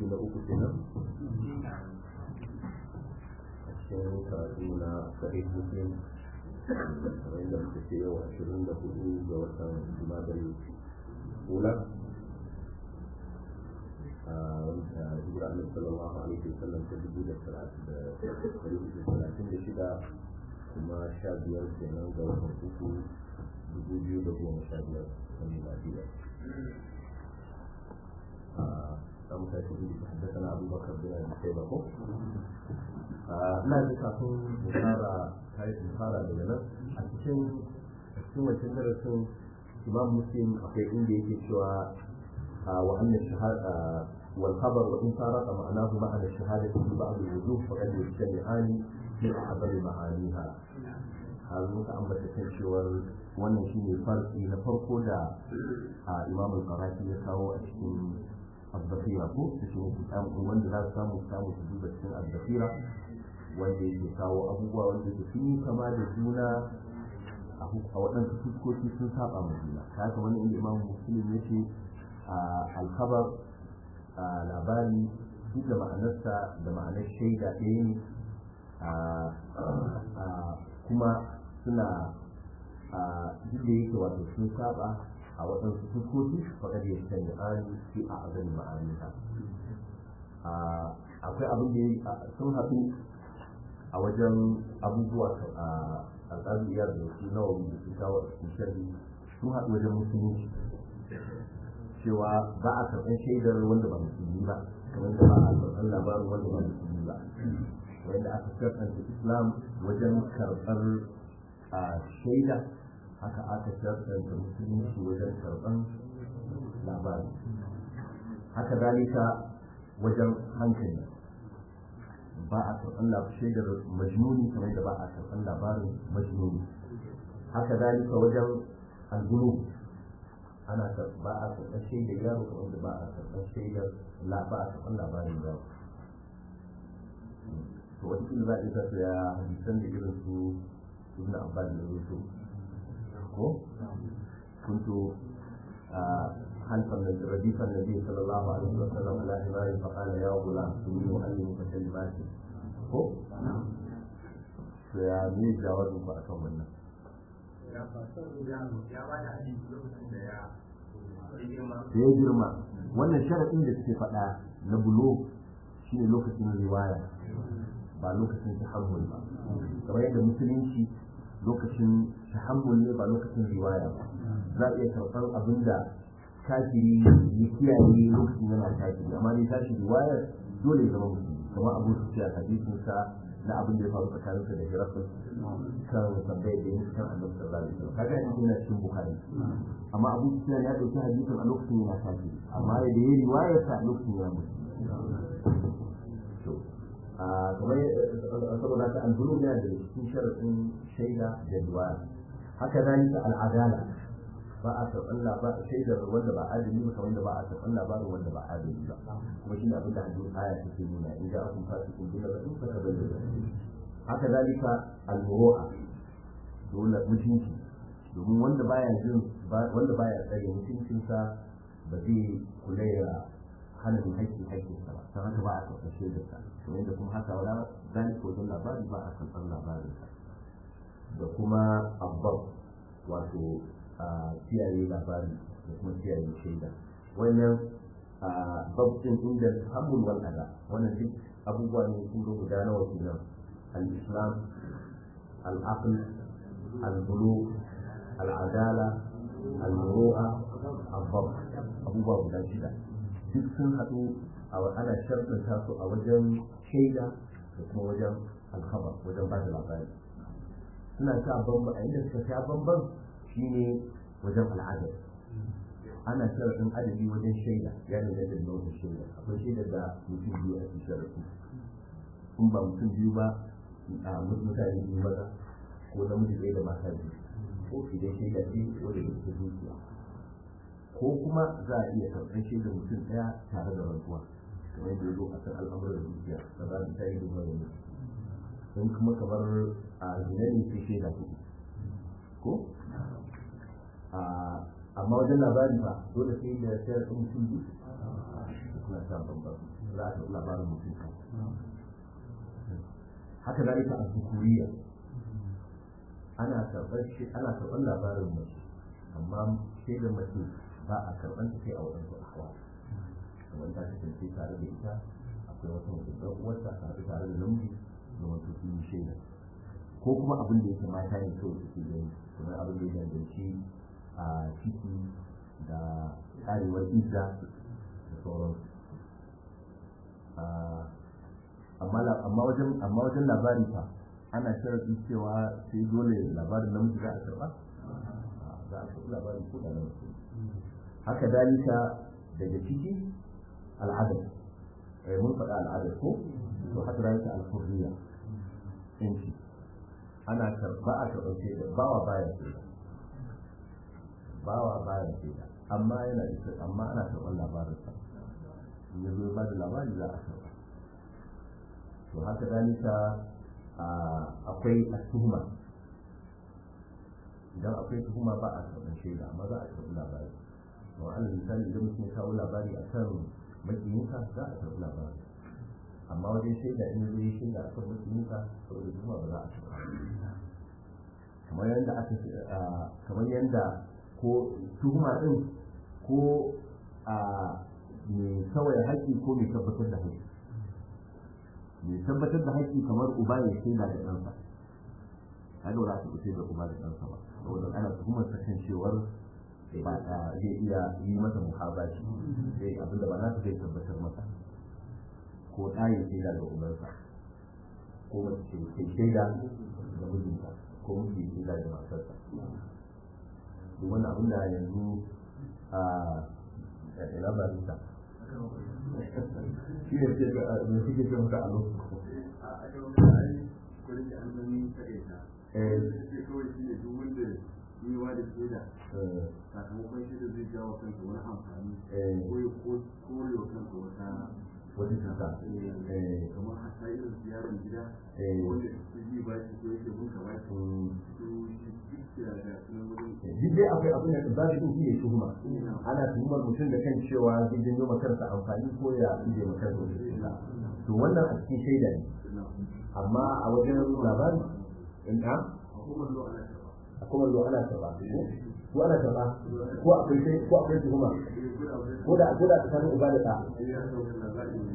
da uku kenan a cikin karatu na sahih muslim kamar yadda muka ce yau ashirin da hudu ga watan jumadal ula a wanda hijira annabi sallallahu alaihi wasallam ta dubu da talatin da shida kuma sha biyar kenan ga watan uku dubu biyu da goma sha biyar na miladiya an tashi da haddasa abu bakar da yana sai ba ko ina ji kafin mu fara mu fara daga nan a cikin cikin wancan darasin imam muslim akwai inda yake cewa wa anna shahada wal khabar wa in farqa ma'anahu ma'ana shahadati fi ba'd al-wujuh faqad yajtami'ani min a'zami ma'aniha har muka ambata kan cewar wannan shine farki na farko da imam al-qarafi ya kawo a cikin الذخيرة ko su shi wanda za su samu samu su duba cikin al-dhafira wanda yake kawo abubuwa wanda ke sun yi kama da juna a waɗansu fuskoki sun saba ma juna ta haka wani inda imam muslim ya ce alkhabar labari duk da ma'anarsa da ma'anar shaida ɗaya ne kuma suna duk da yake wato sun saba a waɗansu fuskoki faɗar ya sanya an fi a azan ma'aniha akwai abin da sun haɗu a wajen abubuwa a alƙaliyar da su nawa da su kawo a cikin sharri sun haɗu wajen musulunci cewa ba a karɓar shaidar wanda ba musulmi ba kamar da ba a karɓar labarin wanda ba musulmi ba wanda aka karɓar islam wajen karɓar shaida haka aka karɓar musulunci wajen karɓar labari haka zalika wajen hankali ba a karɓar shaidar majnuni kamar da ba a karɓar labarin majnuni haka zalika wajen algulu ana ba a karɓar shaidar yaro kamar da ba a karɓar shaidar ba a karɓar labarin yaro to wata kila za a isa su ya hadisan da irin su ibn abbas da rusu ko kuntu خلف رديف النبي صلى الله عليه وسلم على حمار فقال يا غلام اني اعلمك كلمات ko to ya ne jawabin ku akan wannan da ya girma wannan sharaɗin da suke faɗa na bulo shi ne lokacin riwaya ba lokacin tahammul ba kamar yadda musulunci lokacin tahammul ne ba lokacin riwaya ba za a iya karɓar abin da kafiri ya kiyaye lokacin yana kafiri amma dai tashi riwayar dole ya zama musulmi kamar abu su ce a hadisin sa na abin da ya faru tsakanin sa da hirafin kan tambayar da yin kan annabi sallallahu alaihi wasallam kaga yanzu yana cikin bukhari amma abu su ce ya dauki hadisin a lokacin yana kafiri amma da ya riwayar sa a lokacin yana musulmi to kamar saboda haka an bulu yana da cikin sharadin shaida da riwaya haka zalika al'adala ba a karɓar labarin shaidar wanda ba adali ba kamar da ba a karɓar labarin wanda ba adali ba kuma shi ne abin da hadisin aya take nuna in ja akun fasu kun bila ba in ka bayyana haka zalika al-muru'a dole mutunci domin wanda baya jin wanda baya tsare mutuncinsa ba zai kula da hana mai haƙƙi haƙƙinsa ba don haka ba a karɓar shaidarsa kamar yadda kuma haka wala zalika wajen labari ba a karɓar labarinsa da kuma abbab wato kiyaye labari da kuma kiyaye shaida wannan babtin inda hamul wal ada wannan duk abubuwa ne sun ga guda nawa kenan al-islam al-aql al-bulugh al-adala al-muru'a al-dhab abubuwa guda shida duk sun haɗu a ana sharɗanta su a wajen shaida da kuma wajen alkhabar wajen ba da labari suna sa bamba a inda suka sha bamban shine wajen al'adar ana sharaɗin adadi wajen shaida ya danganta da wajen shaida akwai shaida da mutum biyu a cikin sharaɗi in ba mutum biyu ba a mutane biyu maza ko namiji ɗaya da mata biyu ko idan shaida ce wanda da ta dukiya ko kuma za a iya karɓar shaidar mutum ɗaya tare da rantsuwa kamar yadda ya zo a kan al'amuran dukiya da za ta yi da wani in kuma kamar a zinani sai shaida kuɗi ko amma wajen labari ba dole sai da sayar ɗin mutum biyu suna sha bambam za a karɓi labarin mutum kan haka da ita a zukuriya ana karɓar shi ana karɓar labarin mace amma sai da mace ba a karɓar ta sai a waɗansu ahwa kamar ta kasance tare da ita akwai wata mutum ɗan uwarta tare tare da namiji da wato sun yi shaida ko kuma abin da yake mata ne kawai suke gani kamar abin da ya danganci a ciki da karewar izza da sauransu amma wajen amma wajen labari fa ana sharadin cewa sai dole labarin namiji za a karba za a karbi labarin ko da namiji haka dalika daga ciki al'adar eh mun faɗa al'adar ko to haka dalika al-hurriya yanci ana karba a karɓar shaida bawa baya shaida bawa baya shaida amma yana da amma ana karɓar labarinsa in ya zo ba da labari za a karɓa to haka dalika akwai tuhuma idan akwai tuhuma ba a karɓar shaida amma za a karɓi labari to alal misali idan mutum ya kawo labari a kan makiyinka za a karɓi labari amma wajen shaida in zai yi shaida a kan makiyinka saboda tuhuma ba za a karɓa kamar yadda aka kamar yadda ko tuhuma din ko a mai kawai haƙƙi ko mai tabbatar da haƙƙi mai tabbatar da haƙƙi kamar uba ya shaida da ɗansa kaga ba za ta da uba da ɗansa ba saboda ana tuhumar ta kan cewar ba zai iya yi masa muhabaci sai abinda ba za ta zai tabbatar masa ko ɗa ya shaida da ubansa ko mace ce shaida da mijinta ko miji ya shaida da matarsa duk wannan abin da yanzu a ina ba ta shi ne ce ga me suke ce maka a lokacin sakamakon shi da zai jawo kansa wani amfani ko ya kore wa kansa wata wani cuta kamar hasa irin ziyarar gida wanda su ji ba shi ko yake bunka ba shi su shi da ga sunan wurin duk dai akwai abin da za su shi ne tuhuma ana tuhumar mutum da kan cewa zai janyo ma kansa amfani ko ya ije ma kansa wani cuta to wannan a cikin shaida ne amma a wajen labari in ha hukumar lo ana karba a kuma zo ana karba ko ana karba ko akwai sai ko akwai tuhuma ko da ko da tsakanin uba da ɗa ya sauka labari ne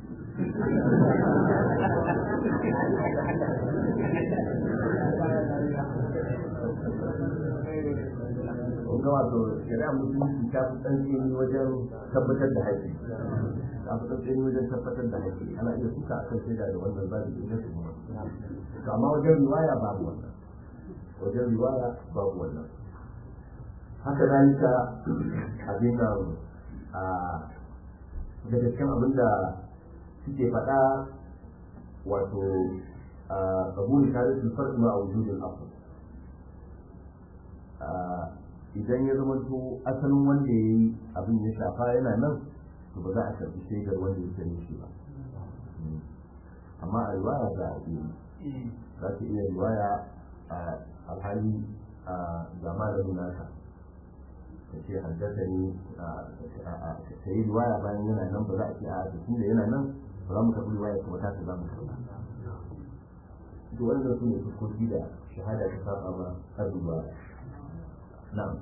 kun ga wato shari'a musulunci ta fi tsantseni wajen tabbatar da haƙƙi ta fi tsantseni wajen tabbatar da haƙƙi ana iya suka a kan shaida da wannan zaɓi da ita kuma to amma wajen riwaya babu wannan wajen riwaya babu wannan haka zalika abin nan a daga cikin abin da suke faɗa wato a kabuli tare da farko ma a wujudin afu idan ya zama to asalin wanda ya yi abin ya shafa yana nan to ba za a karɓi shaidar wanda ya sani shi ba amma a riwaya za a iya za ta iya riwaya a alhali a ga malamin naka ka ce haddasa ne ka yi riwaya bayan yana nan ba za a ce a tun da yana nan ba za mu karɓi riwaya kuma ta za mu karɓa to wannan su ne fuskoki da shahada ta saba ma har riwaya نعم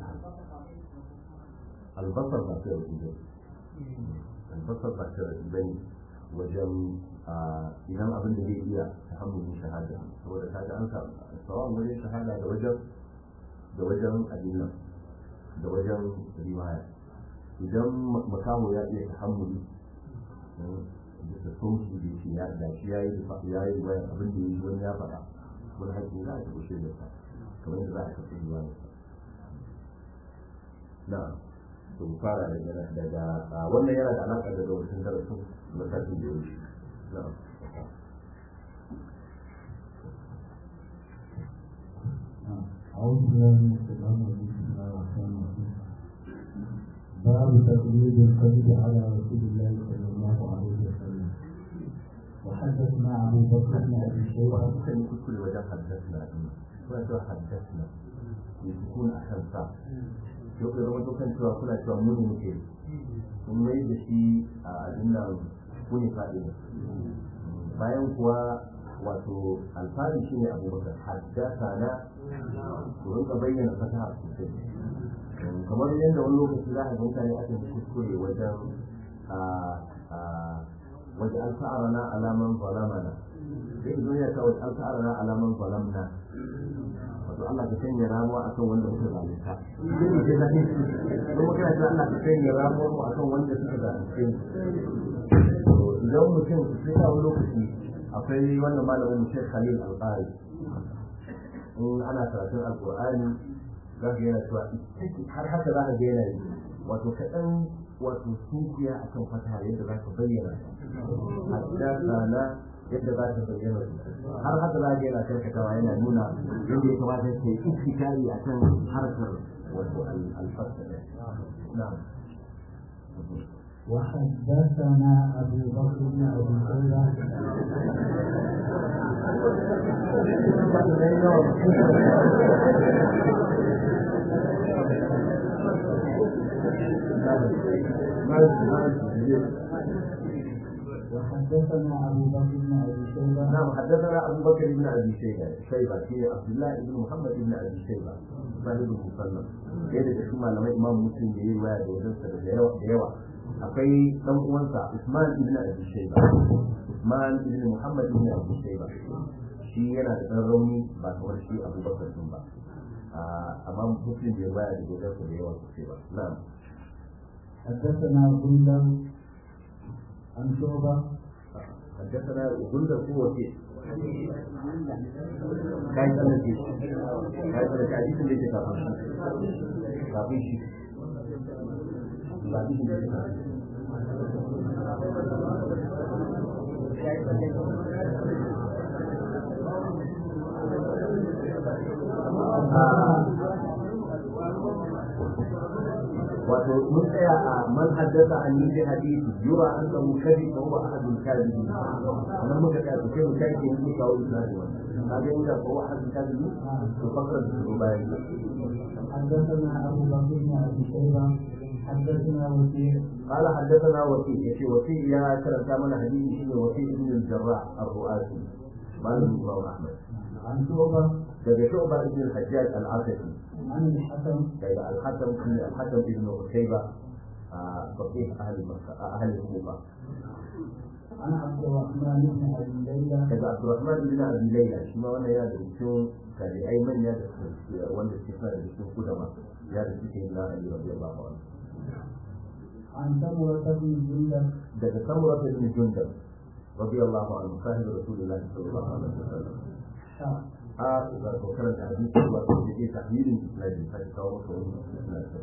البصر باكر الإبن البصر باكر الإبن وجم idan abin da zai iya tahammulin shahada saboda ta ga an samu wajen shahada da wajen da wajen adina da wajen riwaya idan makamu ya iya tahammuli da sauki da shi ya da shi ya yi ya yi riwaya abin da ya yi wani ya faɗa wani haƙƙi za a taɓa shaidar sa kamar yadda za a taɓa riwaya na to fara daga daga wannan yana da alaƙa da wasu darasin matakin da ya wuce na أعوذ بالله من الشيطان الرجيم بسم الله الرحمن الرحيم باب تقليد القلب على رسول الله صلى الله عليه وسلم وحدثنا أبو بكر بن أبي شيبة وكان يكون كل وجه حدثنا ولا حدثنا يكون أحسن yau ka zama kan cewa kuna cewa mu ne muke kun mai da shi a dinnan kuni faɗi bayan kuwa wato alfari shine abubakar haddasa na ku rinka bayyana fasaha sosai kamar yadda wani lokaci za a ga mutane aka yi kuskure wajen wajen alfa'arana alaman zalamana sai idan ya kawo alfa'arana alaman zalamna wato Allah ka sanya ramuwa akan wanda muka zalunta sai ke zane kuma kana cewa Allah ka sanya ramuwa mu akan wanda suka zalunce idan mutum sai a wani lokaci akwai wannan malamin mu Sheikh Khalil Al-Qari in ana karatun Al-Qur'ani za ka yana cewa har haka za ka ga yana yi wato kaɗan wato sunkuya akan fata yadda za ka bayyana haddasa na yadda za ta bayyana har haka za ga yana karkatawa yana nuna yadda ya kamata ya yi iktikari akan harkar wato alfasa na'am وحدثنا أبو بكر بن أبي شيبة وحدثنا أبو بكر بن أبي شيبة نعم حدثنا أبو بكر بن أبي شيبة شيبة في عبد الله بن محمد بن أبي شيبة صاحب المصنف yadda da kuma malamai imam muslim da yi waya da wajensa da yawa akwai dan uwansa Usman ibn Abi Shayba Usman ibn Muhammad ibn Abi Shayba shi yana da dan rauni ba kamar shi Abu Bakar din ba amma muslim da ya waya da wajensa da yawa sosai ba na'am حدثنا غندر عن شعبة حدثنا غندر هو كيف kai tsanin ke kai tsanin ke hadisin da yake kafin shi kafin shi hadisin da yake kafin wato mun tsaya a man haddasa an yi bi hadisi yura an samu kadi ko huwa ahadul kadibin nan muka tsaya sai mu kai yin muka kawo isnadi wannan kaga inda ko huwa ahadul kadibin to fakar da su bayan حدثنا أبو بكر بن أبي شيبة حدثنا وكيع قال حدثنا وكيع يشي وكيع يا كرم كامل حديث شيء وكيع بن الجراح الرؤاسي مالك الإمام أحمد عن شعبة daga شعبة بن الحجاج العاصفي عن الحسن daga الحكم بن الحكم بن عتيبة فقيه أهل مكة أهل الكوفة عن عبد الرحمن بن أبي ليلى daga Abdurrahman bin Abi Layla shi ma wannan yana da cikin tabi'ai manya da wanda suke suna da cikin kudama ya da cikin na Ali radiyallahu anhu عن سمرة بن جندب daga Samura bin Jundab radiyallahu anhu sahib Rasulullahi sallallahu alaihi wasallam شاء a ga kokarin da hadisi wa da ke tahmilin isnadi sai kawo maka wani isnadi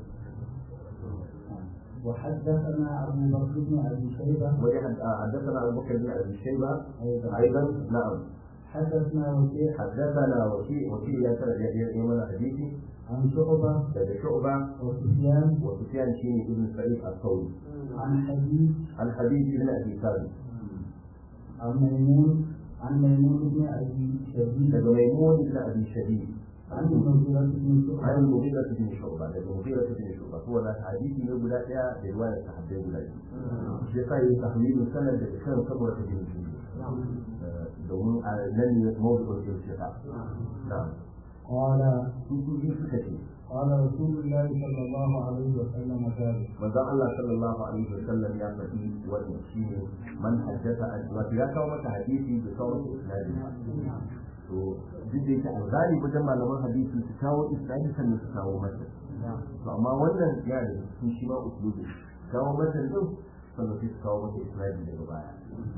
وحدثنا أبو بكر بن أبي شيبة وجد حدثنا أبو بكر بن أبي شيبة أيضا أيضا نعم حدثنا وكيع حدثنا وكيع وكيع يا يمن حديثي عن شعبة daga Shu'ba وسفيان وسفيان شيني ابن سعيد الثوري عن حديث عن حبيب بن ابي ثابت عن ميمون عن ميمون بن أبي شديد daga maimun ibn abi shadid عن المغيرة بن عن شعبة المغيرة بن شعبة daga المغيرة بن شعبة هو ذا حديثي ne guda daya da riwayar sahabbai guda biyu shi yasa yi tahmilu sanad da kan saboda ta bin shi domin a nan ne mawdu'ul irtiqa na'am قال su su biyu suka ce قال رسول الله صلى الله عليه وسلم ذلك manzon Allah sallallahu alaihi wa sallam ya faɗi wannan shine man haddatha an wato ya kawo mata hadisi da kawo mata isnadi to duk da yake alzali wajen malaman hadisi su kawo isnadi sannan su kawo mata to amma wannan ya da su shi ma usulubi kawo mata din sannan sai su kawo mata isnadi daga baya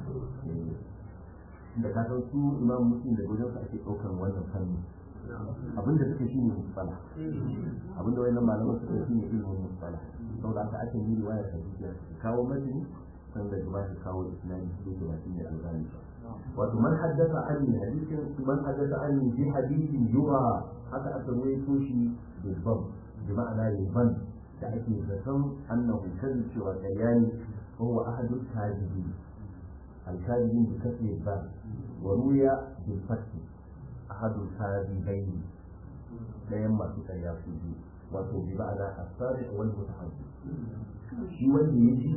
da ka san su imam muslim da wajen ake ɗaukar wannan fanni abinda suke shi ne musfala abinda wayannan malaman suke shi ne ilimin musfala saboda haka ake yi riwayar hadisi su kawo matini san da gaba su kawo isnadi su ke shi ne algani wato man haddasa an yi hadisin man haddasa an yi bi hadisin yura haka aka ruwaito shi bilbam bi ma'ana yaban da ake zaton annahu kan cewa karyani wa huwa ahadul kadibin al-kadibin bi kasri ba wa ruya bil fathi ahadul kadhibain dayan masu karya su biyu wato bi ma'ana asari wal mutahabbi shi wanda ya ji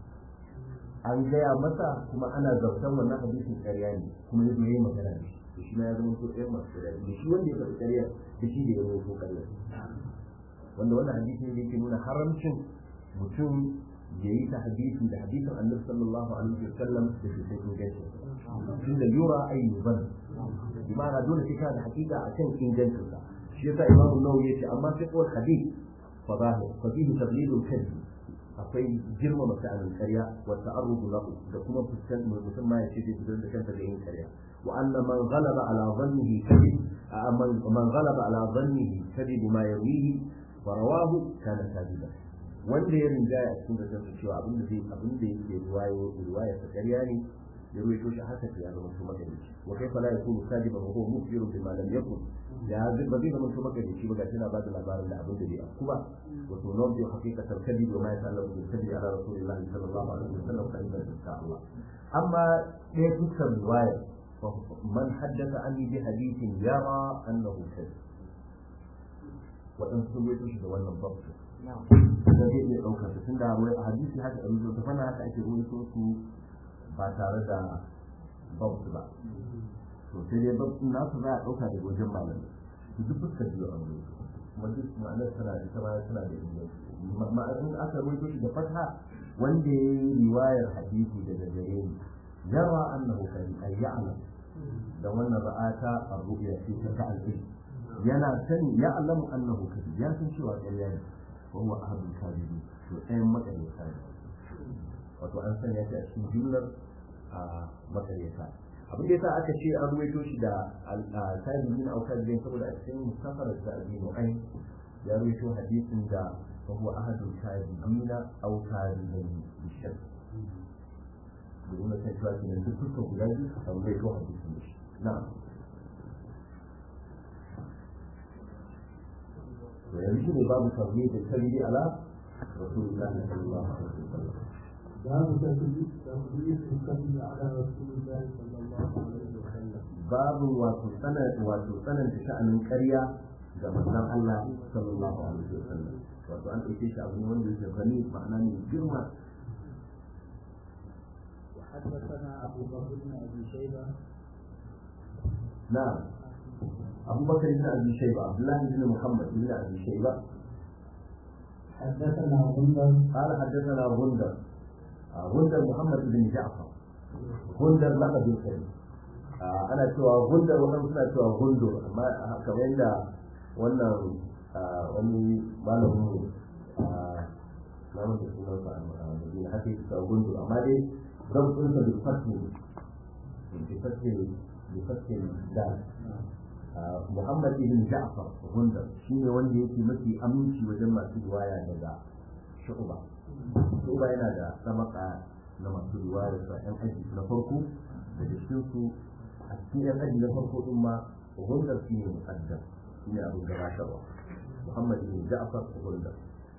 an gaya masa kuma ana zartan wannan hadisin ƙarya ne kuma ya zo yi magana da shi to shi ma ya zama to ɗayan masu ƙarya da shi wanda ya faɗi ƙarya da shi da ya zama to ƙarya wanda wannan hadisi ne da yake nuna haramcin mutum ya yi ta hadisi da hadisin annabi sallallahu alaihi wasallam da ke sai ingancin tun da yura ai yuban bi ma'ana dole sai kana da hakika akan ingancin sa shi yasa imamu nawawi yace amma sai kawai hadith fa zahir fa fihi tadlilul kadhib akwai girmama sha'anin ƙarya wa ta'arrudu lahu da kuma fuskan mutum ma ya ce zai fitar da kanta da yin ƙarya wa anna man ghalaba ala dhannihi kadhib man ghalaba ala dhannihi kadhib ma yawihi fa rawahu kana kadiban wanda ya rinjaya a cikin da cewa abin da zai abin da yake riwayo riwaya ta ƙarya ne ya ruwaito shi haka ya zama to magarici wa kaifa la yakunu kadiban wa huwa mukbirun bima lam yakun ya ba zai zama to magarici ba gashi na ba da labarin da abin da bai afku ba wa to non bi haqiqatal kadib wa ma yata'allaqu bil kadib ala rasulillahi sallallahu alaihi wasallam fa inna insha Allah amma ɗaya fuskar riwaya man haddatha anni bi hadithin yara annahu kadib waɗansu sun ruwaito shi da wannan babu da zai iya ɗaukar su tun da a hadisi haka a rubuta ta fana haka ake rubuto su ba tare da babu ba to sai dai babu nasu za a ɗauka daga wajen malami su duk fuskar biyu a rubuta kuma duk ma'anar tana da ita ma tana da inganci ma'anar aka rubuto shi da fatha wanda ya yi riwayar hadisi daga gare ni yara annahu kari ay ya'lam da wannan ra'ata ar-ru'ya fi ta'al yana sani ya'lamu annahu kari ya san cewa ƙarya ne وهو أحد الكاذبين وأين مكان الكاذب wato an sanya shi a cikin jumlar a makaryata abin da yasa aka ce an ruwaito shi da tabi'in au tabi'in saboda a cikin musafarar da abi mu'ayn ya ruwaito hadisin da fa huwa ahadul tabi'ina au tabi'in bishar domin kan cewa kenan duk dukkan guda biyu a ruwaito hadisin da shi na'am ويمكن باب تغليظ الكذب على رسول الله صلى الله عليه وسلم. باب تغليظ الكذب على رسول الله صلى الله عليه وسلم. باب وتسنة وتسنة شأن القرية ga manzon Allah sallallahu alaihi wasallam wato an ɗauke shi abu ne wanda yake gani ma'ana mai girma وحدثنا أبو بكر بن أبي شيبة نعم أبو بكر بن أبي شيبة عبد الله بن محمد بن أبي شيبة حدثنا غندر قال حدثنا غندر آه، غندر محمد بن جعفر غندر لقب الكريم آه، أنا سوى غندر وأنا سوى سوى غندر أما كمان دا wannan wani malamin na wanda sunan sa a Madina haka yake cewa gundur amma dai rabin sa da fatin da fatin da fatin da Muhammad ibn Ja'far Gundar shi ne wanda yake mafi aminci wajen masu riwaya daga Shu'ba. Shu'ba yana da sabaka na masu riwaya da ƴan aji na farko da cikin su a cikin ƴan aji na farko din ma Gundar shi ne muqaddam shi ne abin gabatarwa. Muhammad ibn Ja'far Gundar.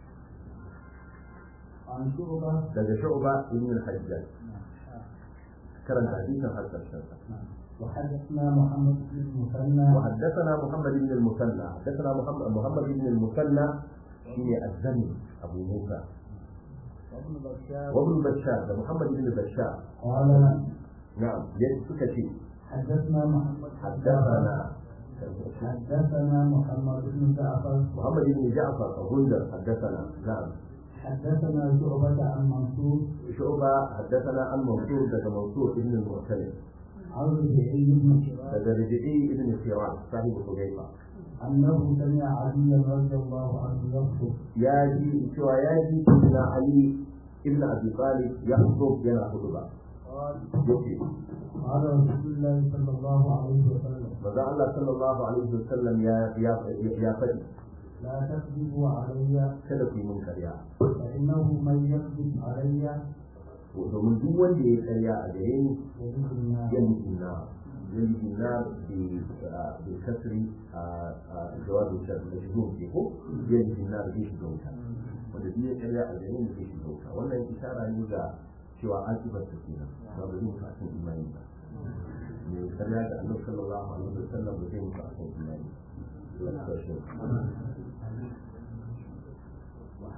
عن شعبة Daga Shu'ba ibn al-Hajjaj karanta hadisin har ƙarshen sa. وحدثنا محمد بن المثنى وحدثنا محمد بن المثنى حدثنا محمد محمد بن المثنى في الزمن ابو موسى وابن بشار وابن بشار ده محمد بن بشار قال نعم يسكت شيء حدثنا محمد حدثنا حدثنا محمد بن جعفر محمد بن جعفر غندر حدثنا نعم حدثنا شعبة عن منصور شعبة حدثنا عن منصور ده منصور ابن المعتمد عن ربيعي بن شراك ده ربيعي ابن سيران صاحب حذيفة أنه سمع عليا رضي الله عنه يخطب ياجي شو ياجي ابن علي ابن ابي طالب يخطب ينا خطبه قال يكفي قال رسول الله صلى الله عليه وسلم manzo Allah sallallahu alaihi wasallam ya ya ya faɗi لا تكذبوا علي kada ku yi mun karya فإنه من يكذب علي domin duk wanda ya karya a gare ni يجد النار يلي na يلي na bi bi kasri a jawabi da majhul ke ko yalli na bi shi wuta wanda duk ya karya a gare ni zai shi wuta wannan isara ne ga cewa akibar ta kenan ba ba zai fasin imani ba ne karya da annabi sallallahu alaihi wasallam ba zai fasin imani Allah ya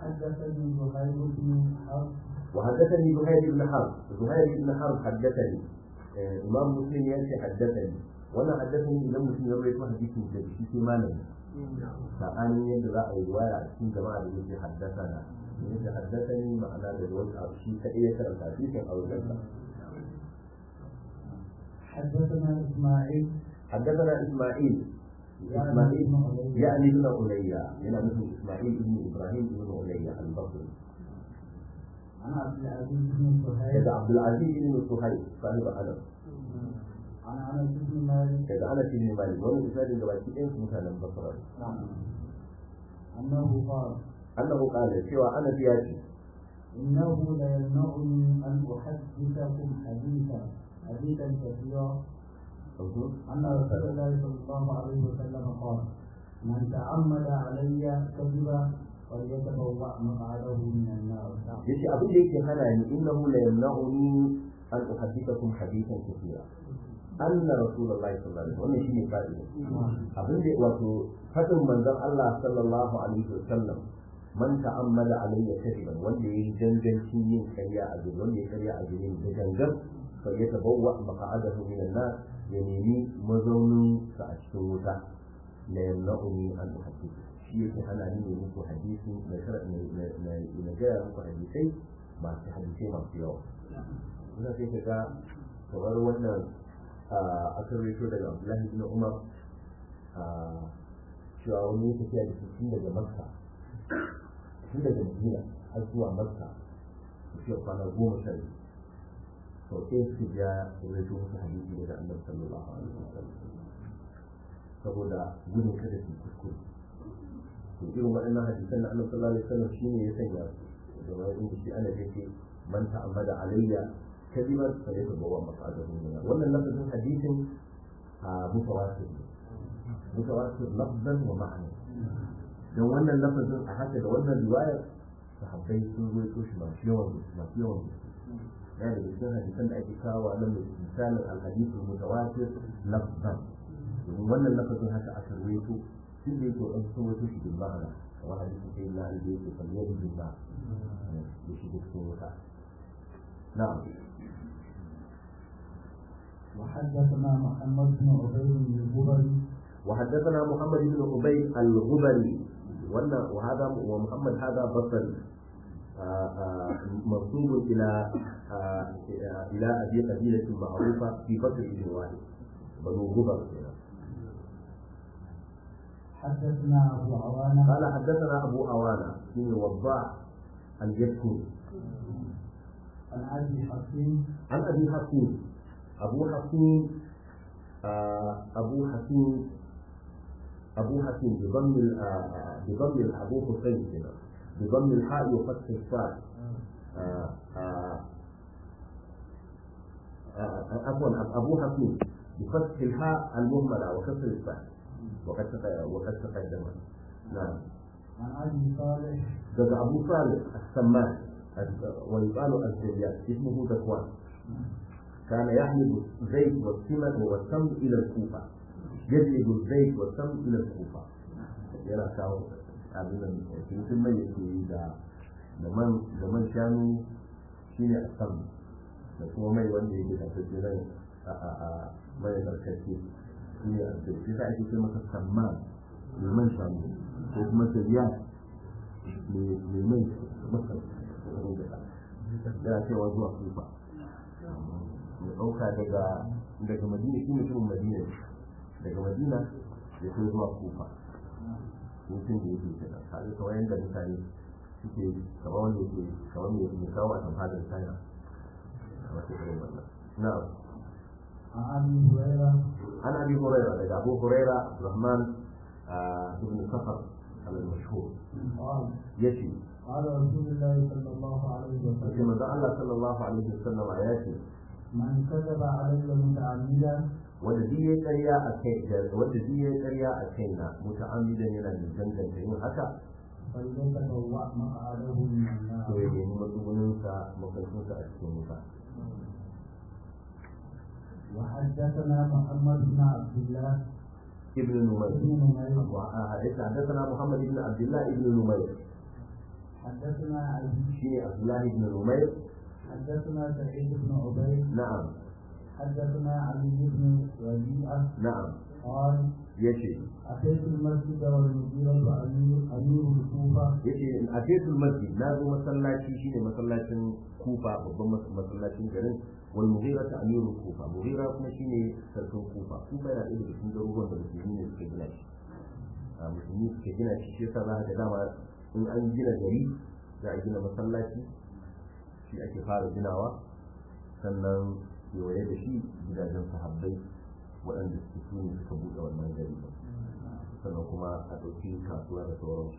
وحدثني زهير بن حرب وحدثني زهير بن حرب زهير بن حرب حدثني آه، إمام مسلم يأتي حدثني وأنا حدثني إذا مسلم يروي حديث من في في مالي فأنا يدرى أي رواية في جماعة يجي حدثنا يجي حدثني معناه بالوجه أو شيء كأي كلام حديث أو جلسة حدثنا اسماعيل حدثنا إسماعيل إسماعيل يعني ابن عليا يعني مثل إسماعيل بن إبراهيم بن عليا البصري عن عبد العزيز بن كذا سهيل عبد العزيز بن صهيب صاحب أنس عن انس بن مالك كذا أنس بن مالك وأنا إسناد جبالتي إيه مثلا بصري انه قال أنه قال سوى أنس ياتي انه ليمنعني ان احدثكم حديثا حديثا كثيرا أن رسول الله صلى الله عليه وسلم قال من تعمد علي كذبا فليتبوأ مقعده من النار yace abin da yake hana ni innahu la yamna'uni an uhaddithakum hadithan kathira anna rasulullahi sallallahu alaihi wasallam wannan shine fa'ida abin da wato fadin manzon Allah sallallahu alaihi wasallam man ta'ammada alayya kadiban wanda yayi gangancin yin ƙarya a gurin wanda ya ƙarya a gurin da gangan fa ya tabawwa maq'adahu min an-nar ya nemi mazaunin sa a cikin wuta la yamna'uni an uhadditha shi yake hana ni ne muku hadisi na na gaya muku hadisai masu hadisai masu yawa ina sai ka ga kamar wannan akan rito daga abdullahi bin umar cewa wani ya tafiya da tun daga makka tun daga madina har zuwa makka tafiya kwana goma sha biyu sau ɗaya su ja rito musu hadisi daga annabi sallallahu alaihi wasallam saboda gudun kada su kuskure to irin waɗannan hadisan na annabi sallallahu alaihi wasallam shine ya sanya su da wani inda shi ana yake man ta'ammada alayya kadiban fa yatabawwa maq'adahu min wannan lafazin hadisin a mutawatir mutawatir lafzan wa ma'ana dan wannan lafazin a haka da wannan riwayar sahabbai sun ruwaito shi masu yawan masu yawan ya da cikin hadisan da ake kawo na misalin alhadisul mutawatir lafzan domin wannan lafazin haka aka ruwaito shi da yake an so wata shi bin ma'ana kamar hadisin sai na da yake kallon bin ma da shi da cikin wuta na'am وحدثنا محمد بن عبيد الجبري وحدثنا محمد بن عبيد الغبري وأن وهذا ومحمد هذا بصري منسوب إلى إلى أبي قبيلة معروفة في بصر بن واحد بنو غبر حدثنا ابو عوانه قال حدثنا أبو أوانا من وضاع الجسمي عن ابي حكيم عن أبي حكيم أبو حكيم آه أبو حكيم أبو حكيم بضم ال- آه، آه، بضم ال- أبو حسين هنا بضم الحاء وفتح الصاد آه، آه، آه، عفوا أبو حكيم بفتح الحاء المهملة وكسر الصاد وقد تق- وقد تقدم نعم عن ابي صالح ذكر أبو صالح السمان ويقال الزيات اسمه ذكوان كان يحمل الزيت والسمن والسمن إلى الكوفة يجلب الزيت والسمن إلى الكوفة yana kawo abin da mutum mai yake yi da da man da man shanu shine a sam da kuma mai wanda yake da tafi nan a a a mai barkace shine a zai shi sa ake ce masa samman mai man shanu ko kuma tabiya mai mai masa yana cewa zuwa kufa ya ɗauka daga daga madina shi mutumin madina ne daga madina ya kai zuwa kufa mutum da yake kenan kaga kamar yadda mutane suke kamar wanda yake kamar mai mai kawo a tamfadar china a wata irin wannan na'am عن ابي هريره عن ابي هريره daga abu huraira abdurrahman ibn safar al-mashhur قال yace قال رسول الله صلى الله عليه yace وسلم manzo Allah sallallahu alaihi wasallam ya ce من كذب علي متعمدا wanda duk ya karya a kai wanda duk ya karya a kai na muta'ammidan yana da danganta yin haka فليتبوأ مقعده من النار to ya nemi matsuguninsa mafarkinsa a cikin wuta وحدثنا محمد بن عبد الله ibn numayr بن نمير حدثنا محمد بن عبد الله بن نمير حدثنا علي shine Abdullahi ibn Umayr حدثنا سعيد بن عبيد na'am حدثنا علي بن ربيعة na'am قال yace أتيت المسجد والمديرة أمير أمير الكوفة yace a fesul masjid na zo masallaci shine masallacin kufa babban mas- masallacin garin wal mughira ta amirul kufa mughira kuma shine sarkin kufa kufa yana ɗaya daga cikin garuruwan da musulmi ne suka gina shi a musulmi suka gina shi shi yasa za ka ga dama in an gina gari za a gina masallaci shi ake fara ginawa sannan kewaye da shi gidajen sahabbai waɗanda suke su ne suka buɗe wannan gari sannan kuma a ɗauki kasuwa da sauransu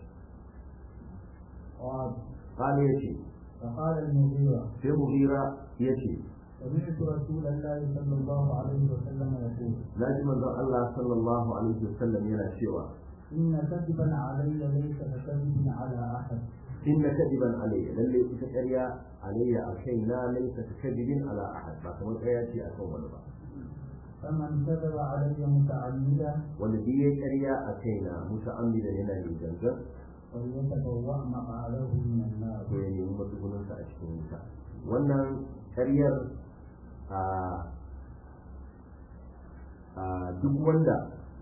قال قال يشي فقال المغيرة في مغيرة يشي سمعت رسول الله صلى الله عليه وسلم يقول لازم أن الله صلى الله عليه وسلم يلا شوى إن كذبا علي ليس ككذب على أحد إن كذبا علي للي تكريا علي أكينا ليس ككذب على أحد ما كمان آياتي أكون ولا بعض فمن كذب علي متعمدا والذي يكريا أكينا متعمدا لنا للجنة فليتبوأ مقعده من النار ko ya nemi matsugunansa a cikin wuta wannan karyar a a duk wanda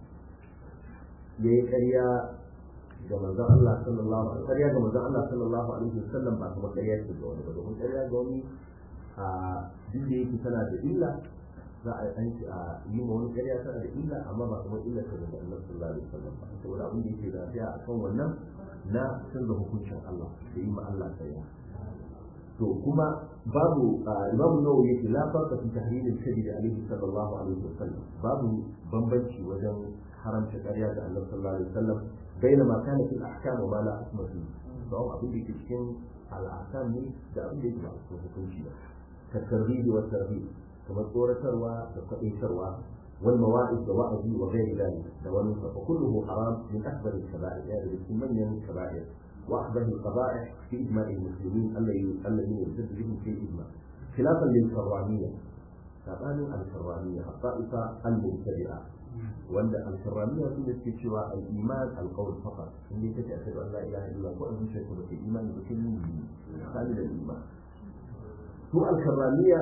ya yi karya ga manzon Allah sallallahu alaihi karya ga manzon Allah sallallahu alaihi wasallam ba kuma karya ce ga wani ba domin karya ga wani a duk da yake tana da illa za a an a yi ma wani karya tana da illa amma ba kuma illa ta da Allah sallallahu alaihi wasallam ba saboda abin da yake lafiya akan wannan na canza hukuncin Allah da yi ma Allah karya to kuma babu imamu nawawi yake la farqa fi tahlil al-kadhib alayhi sallallahu alaihi wasallam babu bambanci wajen haramta ƙarya da Allah sallallahu alaihi wasallam baina ma kana fil ahkam wa ma la hukma fi to abin da yake cikin al-ahkam ne da abin da yake ba cikin hukunci ba ka tarbiyi wa tarhib kamar tsoratarwa da kwaɗaitarwa wal mawa'id da wa'azi wa ghairi dhalik da wani fa kulluhu haram min akbar al-kaba'ir ya da cikin manyan kaba'ir وأحدث القبائح في إجماع المسلمين الذين يرتد بهم في الإجماع خلافا للكرامية كمان الكرامية الطائفة المبتدئة وأن الكرامية في سوى الإيمان القول فقط اللي تتأكد أن لا إله إلا الله وأن شيء في الإيمان بكل كامل الإيمان هو الكرامية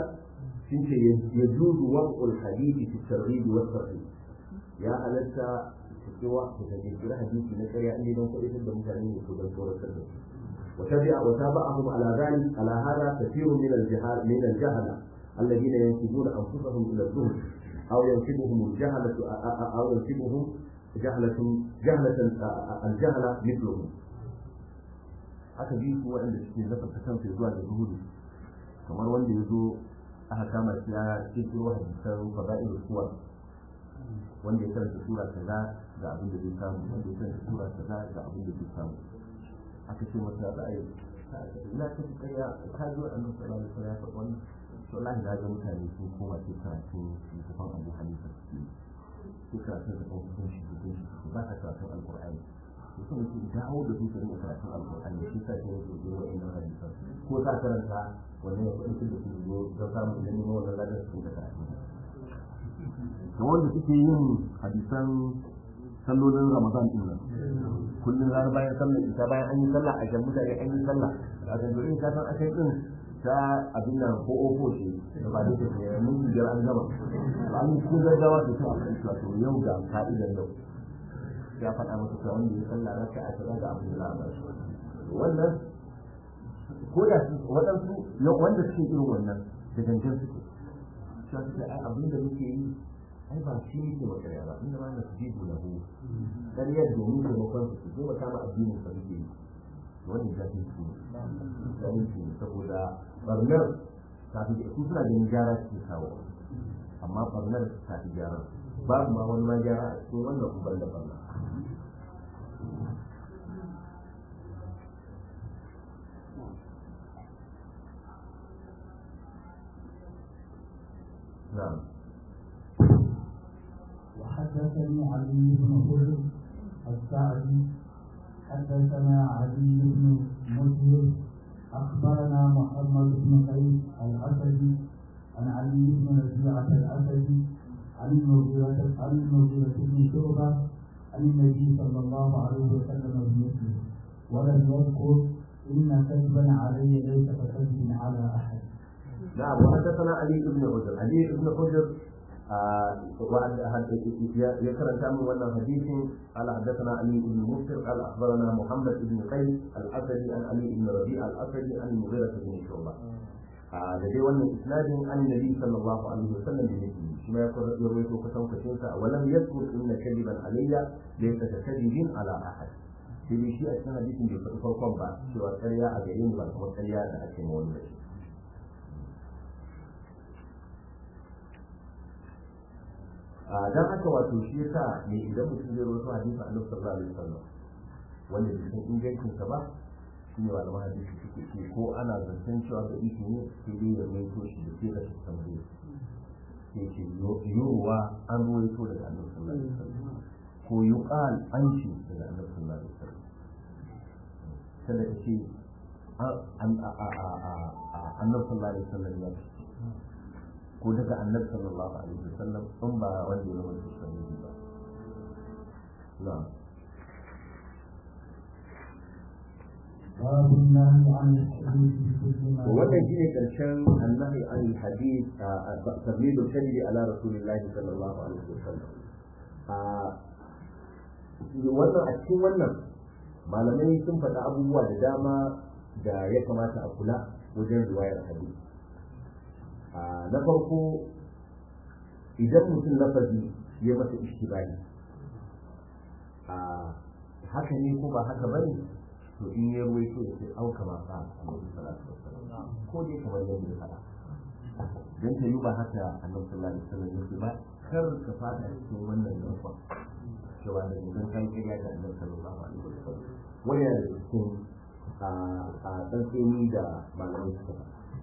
يجوز وضع الحديث في الترغيب والترهيب يا ألست cewa ku ta kirkira hadisi na ƙarya inda don kuɗi da mutane ne ko don tsoratar da su وتبع وتابعهم على ذلك على هذا كثير من الجهال من الجهلة الذين ينسبون أنفسهم إلى الزهد أو ينسبهم الجهلة أو ينسبهم جهلة جهلة الجهلة مثلهم aka bi su waɗanda suke zafa ta kansu zuwa da zuhudu kamar wanda ya zo aka kama shi ya kirkiro hadisan fada'il suwar wanda ya karanta sura kaza ga abin da zai samu wanda ya karanta sura kaza ga abin da zai samu aka ce masa za a yi ina ta fi kaya ka zo a nan sallallahu alaihi wasallam ya faɗi wannan to wallahi na ga mutane sun koma sai karatun littafin Abu Hanifa suke sai karatun da kuma sun shi sun shi ba ta karatun alqur'ani to sun ce dawo da su su rinka karatun alqur'ani shi sa sai su zo wa'annan hadisan ko ta karanta wannan ya kuɗin da su zo don samun da neman wannan ladan su rinka karatun ga wanda suke yin hadisan sallolin ramadan din nan kullum ranar bayan sallar isa bayan an yi sallah a jan mutane an yi sallah a zanzurin ka san akai din ta abin nan ko ofo ce da ba da take mun biyar an gama an yi cikin gaggawa da ta abin cewa to yau ga ka'idar yau ya faɗa masa cewa wanda ya sallah raka a kaza ga abin da za a ba shi wannan ko da waɗansu wanda suke irin wannan da gangan suke cewa suke ai abin da muke yi ai ba shi yake wa ƙarya ba inda ma na su jibu lahu ƙaryar domin taimakon su su taimaka ma addinin sa muke yi wannan jahil su ne jahil su ne saboda barnar ta fi su suna ganin gyara su kawo amma barnar ta fi gyara babu ma wani ma gyara a cikin wannan uban da barna نعم وحدثني علي بن حر السعدي حدثنا علي بن مسلم اخبرنا محمد بن قيس الاسدي عن علي بن ربيعه الاسدي عن المغيرة عن المغيرة بن شعبة عن النبي صلى الله عليه وسلم بمثله ولم يذكر إن كذبا علي ليس ككذب على أحد نعم وحدثنا علي بن حجر علي بن حجر يكرر كامل ولا حديث قال حدثنا علي بن مسر قال اخبرنا محمد بن قيس الاسدي عن علي بن ربيع الاسدي عن المغيرة بن شعبة da dai wannan isnadin an nabi sallallahu alaihi wasallam da yake shi ma ya rawaito kusan kusan sa walam yadkur inna kadiban alayya laysa kadibin ala ahad sai dai shi a cikin hadisin bai faɗi farkon ba cewa ƙarya a gare ni ba kuma ƙarya da ake ma wani da shi dan haka wato shi yasa ne idan mutum zai rawaito hadisin annabi sallallahu alaihi wasallam wanda bai san ingancin sa ba shi ne malaman hadisi suke ce ko ana zancen cewa da iko ne sai dai ya rawaito shi da sai da shi tambaye sai ce yoruwa an rawaito daga annabi sallallahu alaihi wasallam ko yuqal an ce daga annabi sallallahu alaihi wasallam kada ka ce annabi sallallahu alaihi wasallam ya ce ko daga annabi sallallahu alaihi wasallam in ba wanda ya zama da sahihi ba na'am باب النهي عن الحديث بكل ما wannan shine karshen annahi an hadith tablidu kalli ala rasulillahi sallallahu alaihi wasallam wannan a cikin wannan malamai sun faɗa abubuwa da dama da ya kamata a kula wajen riwayar hadith na farko idan mutum lafazi ya masa ishtibahi haka ne ko ba haka bane to in ya ruwaito ya ce auka ma sa alaihi salatu wassalam ko dai kamar yadda ya faɗa dan ta yi ba haka annabi sallallahu alaihi wasallam yake ba kar ka fada cikin wannan nufa cewa da idan kan kiriya da annabi sallallahu alaihi wasallam wani yana da cikin a tsantseni da malamai suka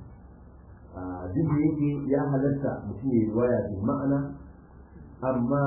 faɗa duk da yake ya halatta mutum ya yi riwaya bil ma'ana amma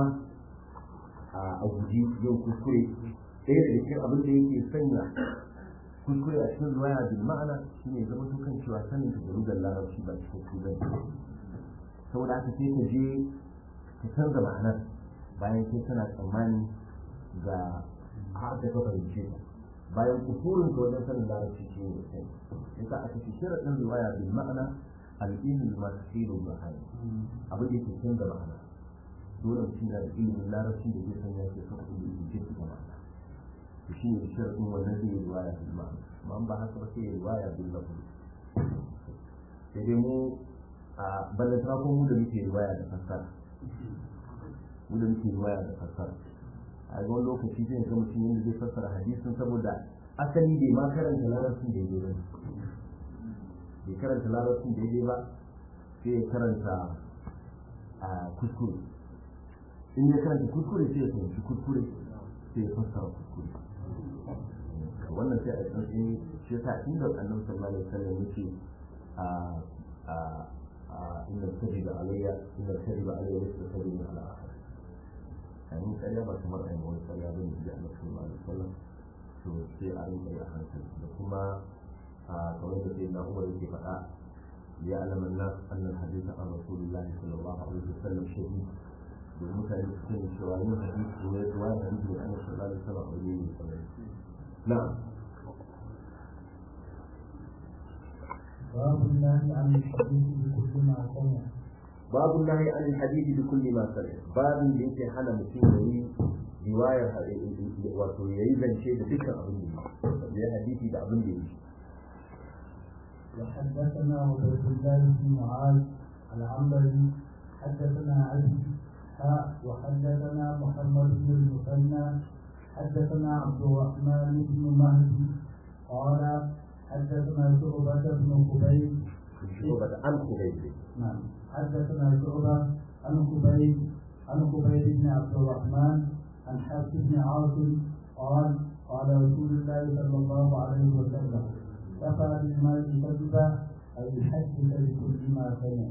a guji yin kuskure ɗaya da cikin abin da yake sanya kuskure a cikin riwaya bil ma'ana shine zama dukan cewa sanin ka da rugar larabci ba cikin su bane saboda haka sai ka je ka canza ma'anar bayan kai kana tsammani ga har da ka fahimce ta bayan kusurin ka wajen sanin larabci shi ne sai yasa aka ce sharaɗin riwaya bil ma'ana al'ilmi ma tasiru bahani abin da yake canza ma'ana dole mutum yana da ilimin larabci da zai sanya ke son kuma yi jinsi da ma'ana to shi ne sharaɗin wannan zai yi riwaya bil ma'ana amma an ba haka ba sai ya riwaya bil lafzi sai dai mu a ballantana ko mu da muke riwaya da fassara mu da muke riwaya da fassara a ga wani lokaci zai ga mutum yadda zai fassara hadisin saboda asali bai ma karanta larabcin da ya ba bai karanta larabcin da ya ba sai ya karanta a kuskure in ya karanta kuskure sai ya fahimci kuskure sai ya fassara kuskure wannan sai a tsantsini shi yasa inda annabi sallallahu alaihi wasallam yake a a a inda kadiba alayya inda kadiba alayya laysa kadiba ala ahad ayin ƙarya ba kamar ayin wani ƙarya ba ne da annabi sallallahu alaihi wasallam to sai a rinka yi a hankali da kuma a kamar da sai na umar yake faɗa ya alaman nas annal hadisa an rasulillahi sallallahu alaihi wasallam shahid domin mutane su sani cewa yin hadisi ne zuwa hadisi da annabi sallallahu alaihi wasallam a wuri ne kamar نعم باب النهي عن الحديث بكل ما سمع باب النهي عن الحديث بكل ما سمع باب da yake hana mutum ya yi riwayar wato ya yi zance da dukkan abin da ya hadisi da abin da ya yi وحدثنا عبيد الله بن معاذ العنبري حدثنا علي حاء وحدثنا محمد بن المثنى حدثنا عبد الرحمن بن مهدي قال حدثنا شعبة بن خبيب شعبة عن خبيب نعم حدثنا شعبة عن خبيب عن خبيب بن عبد الرحمن عن حفص بن عاصم قال قال رسول الله صلى الله عليه وسلم كفى بالمرء كذبا أن يحدث بكل ما سمع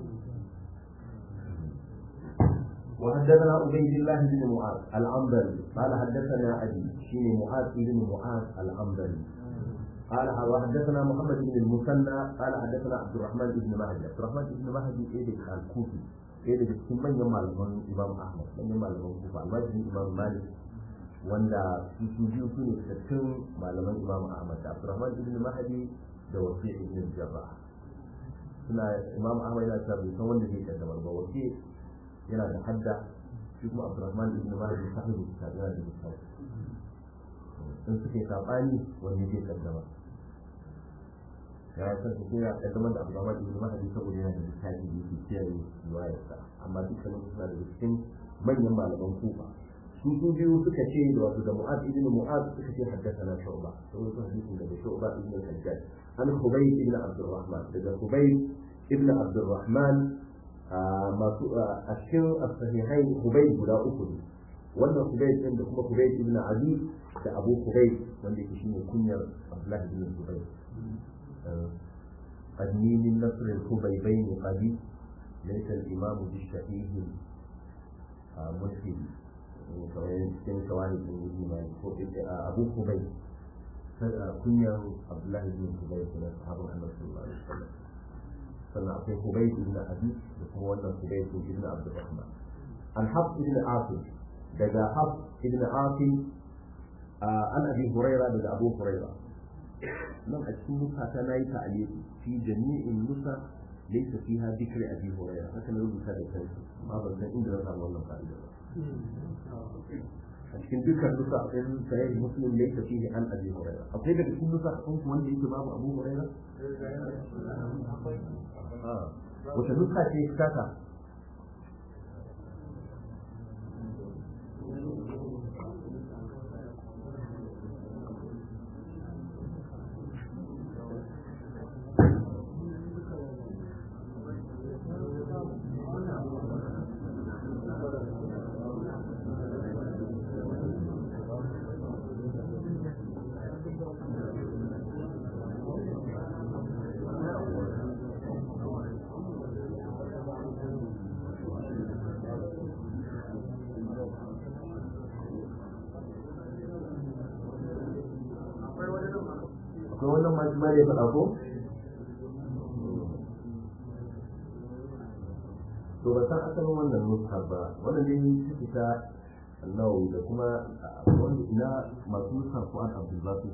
وحدثنا عبيد الله بن معاذ العنبري قال حدثنا ابي شين معاذ بن معاذ العنبري قال وحدثنا محمد بن المثنى قال حدثنا عبد الرحمن بن مهدي عبد الرحمن بن مهدي ايه الكوفي ايه ده cikin manyan malaman imam ahmad manyan malaman kufa almajirin imam malik wanda su su biyu su ne fitattun malaman imam ahmad da abdurrahman ibn mahdi da wasi ibn jarrah suna imam ahmad yana cewa bai san wanda zai kaddamar ba wasi yana da hadda shi kuma abdurrahman ibn mahdi sahibu kitab yana da kitab in suka yi sabani wanda zai kaddama ya san su ya kaddamar da abdurrahman ibn mahdi saboda yana da littafi da yake kiyaye riwayarsa amma dukkanin suna da cikin manyan malaman kufa su su biyu suka ce da wato da mu'az ibn mu'az suka ce haddathana shu'ba saboda su hadisin daga shu'ba ibn al-hajjaj an hubayb ibn abdurrahman daga hubayb ibn abdurrahman masu a cikin as-sahihai hubayb guda uku ne wannan hubayb din da kuma hubayb ibn ali da abu hubayb wanda yake shine kunyar abdullah ibn hubayb قدني من نصر الخبيبين قدي ليس الإمام بالشهيد ملحد kamar cikin kawai din yi mai ko abu kubai kunyar abdullahi bin kubai kuma sahabin annabi sallallahu alaihi wasallam sannan akwai kubai ibn abi da kuma wannan kubai ibn abdurrahman an hab ibn asim daga hab ibn asim an abi huraira daga abu huraira nan a cikin nusa ta nayi ta'aliki fi jami'in nusa laysa fiha dhikri abi huraira haka na rubuta da kai amma ban san inda na samu wannan fa'ida ba a cikin dukkan nusa ɗin sahih muslim laysa fihi an abi huraira akwai daga cikin nusa ɗin kuma wanda yake babu abu huraira wata nusa ce kaka akwai wannan masu ma da ya faɗa ko? to ba san asalin wannan nuska ba wannan ne ta fita nawawi da kuma wanda ina masu nuska ko an abdulbasi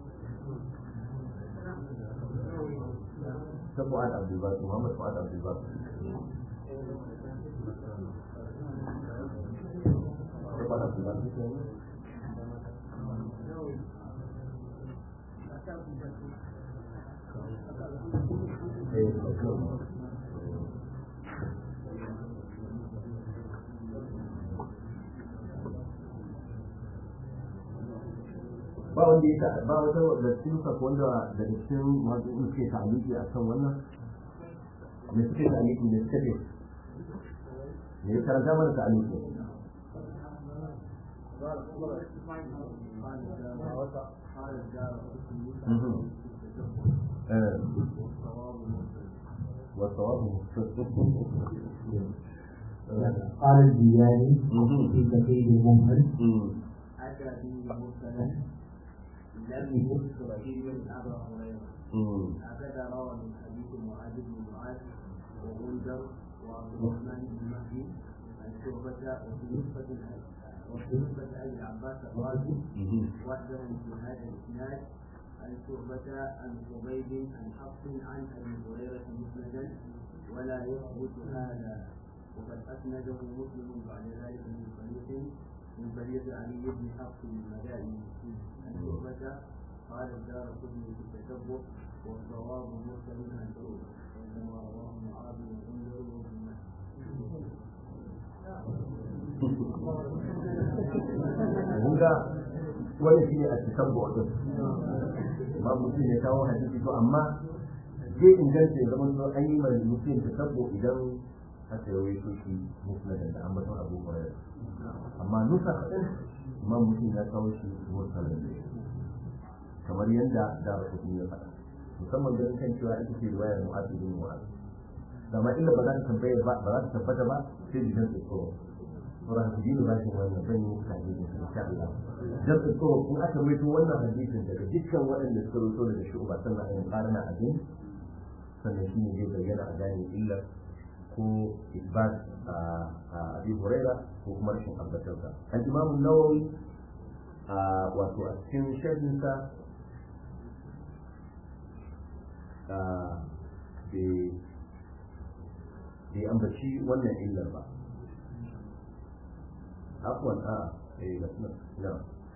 ta fu'ad abdulbasi muhammad fu'ad abdulbasi ta fu'ad abdulbasi ba wanda ya ba wata da cikin sa wanda da cikin masu suke ta'aliki a kan wannan me suke ta'aliki ne suka ce ne ya karanta mana ta'aliki والصواب قال الدياني في كثير المنهل أتى به مرسلا لم يذكر إلا أبا هريرة هكذا روى من حديث معاذ بن معاذ وغندر وعبد الرحمن بن مهدي عن شعبة وفي نسبة وفي نسبة أبي العباس الرازي وحده في هذا الإسناد عن شعبة عن حبيب عن حفص عن أبي هريرة مسندا ولا يثبت هذا وقد أسنده مسلم بعد ذلك من طريق من طريق علي بن حفص المدائن عن شعبة قال الدار قطني في التتبع والصواب مرسل عن شعبة كما رواه معاذ وغندر وابن Hunga wani shi ne a cikin bautin. Ba mutum ya kawo hadisi to amma zai inganta ya zama an yi mai mutum ta tabbo idan aka yi waito shi musnadin da ambaton abu hurairah amma nusa kaɗan imam mutum ya kawo shi mursalin kamar yadda da rasu ya faɗa musamman ganin kan cewa ita ce riwayar mu'adu bin mu'adu amma illa ba za ta tabbata ba ba za ta tabbata ba sai jikin tsoro sauran su dini bashin wannan zan yi muka hadisi insha Allah dan tsoro kun aka rawaito wannan hadisin daga dukkan waɗanda suka rawaito daga shu'ba sannan ayin qarna abin sannan shine zai bayyana a gane illar ko isbat a abi huraira ko kuma rashin tabbatarsa al imam an-nawawi wato a cikin sharhinsa bai ambaci wannan illar ba afwan a eh na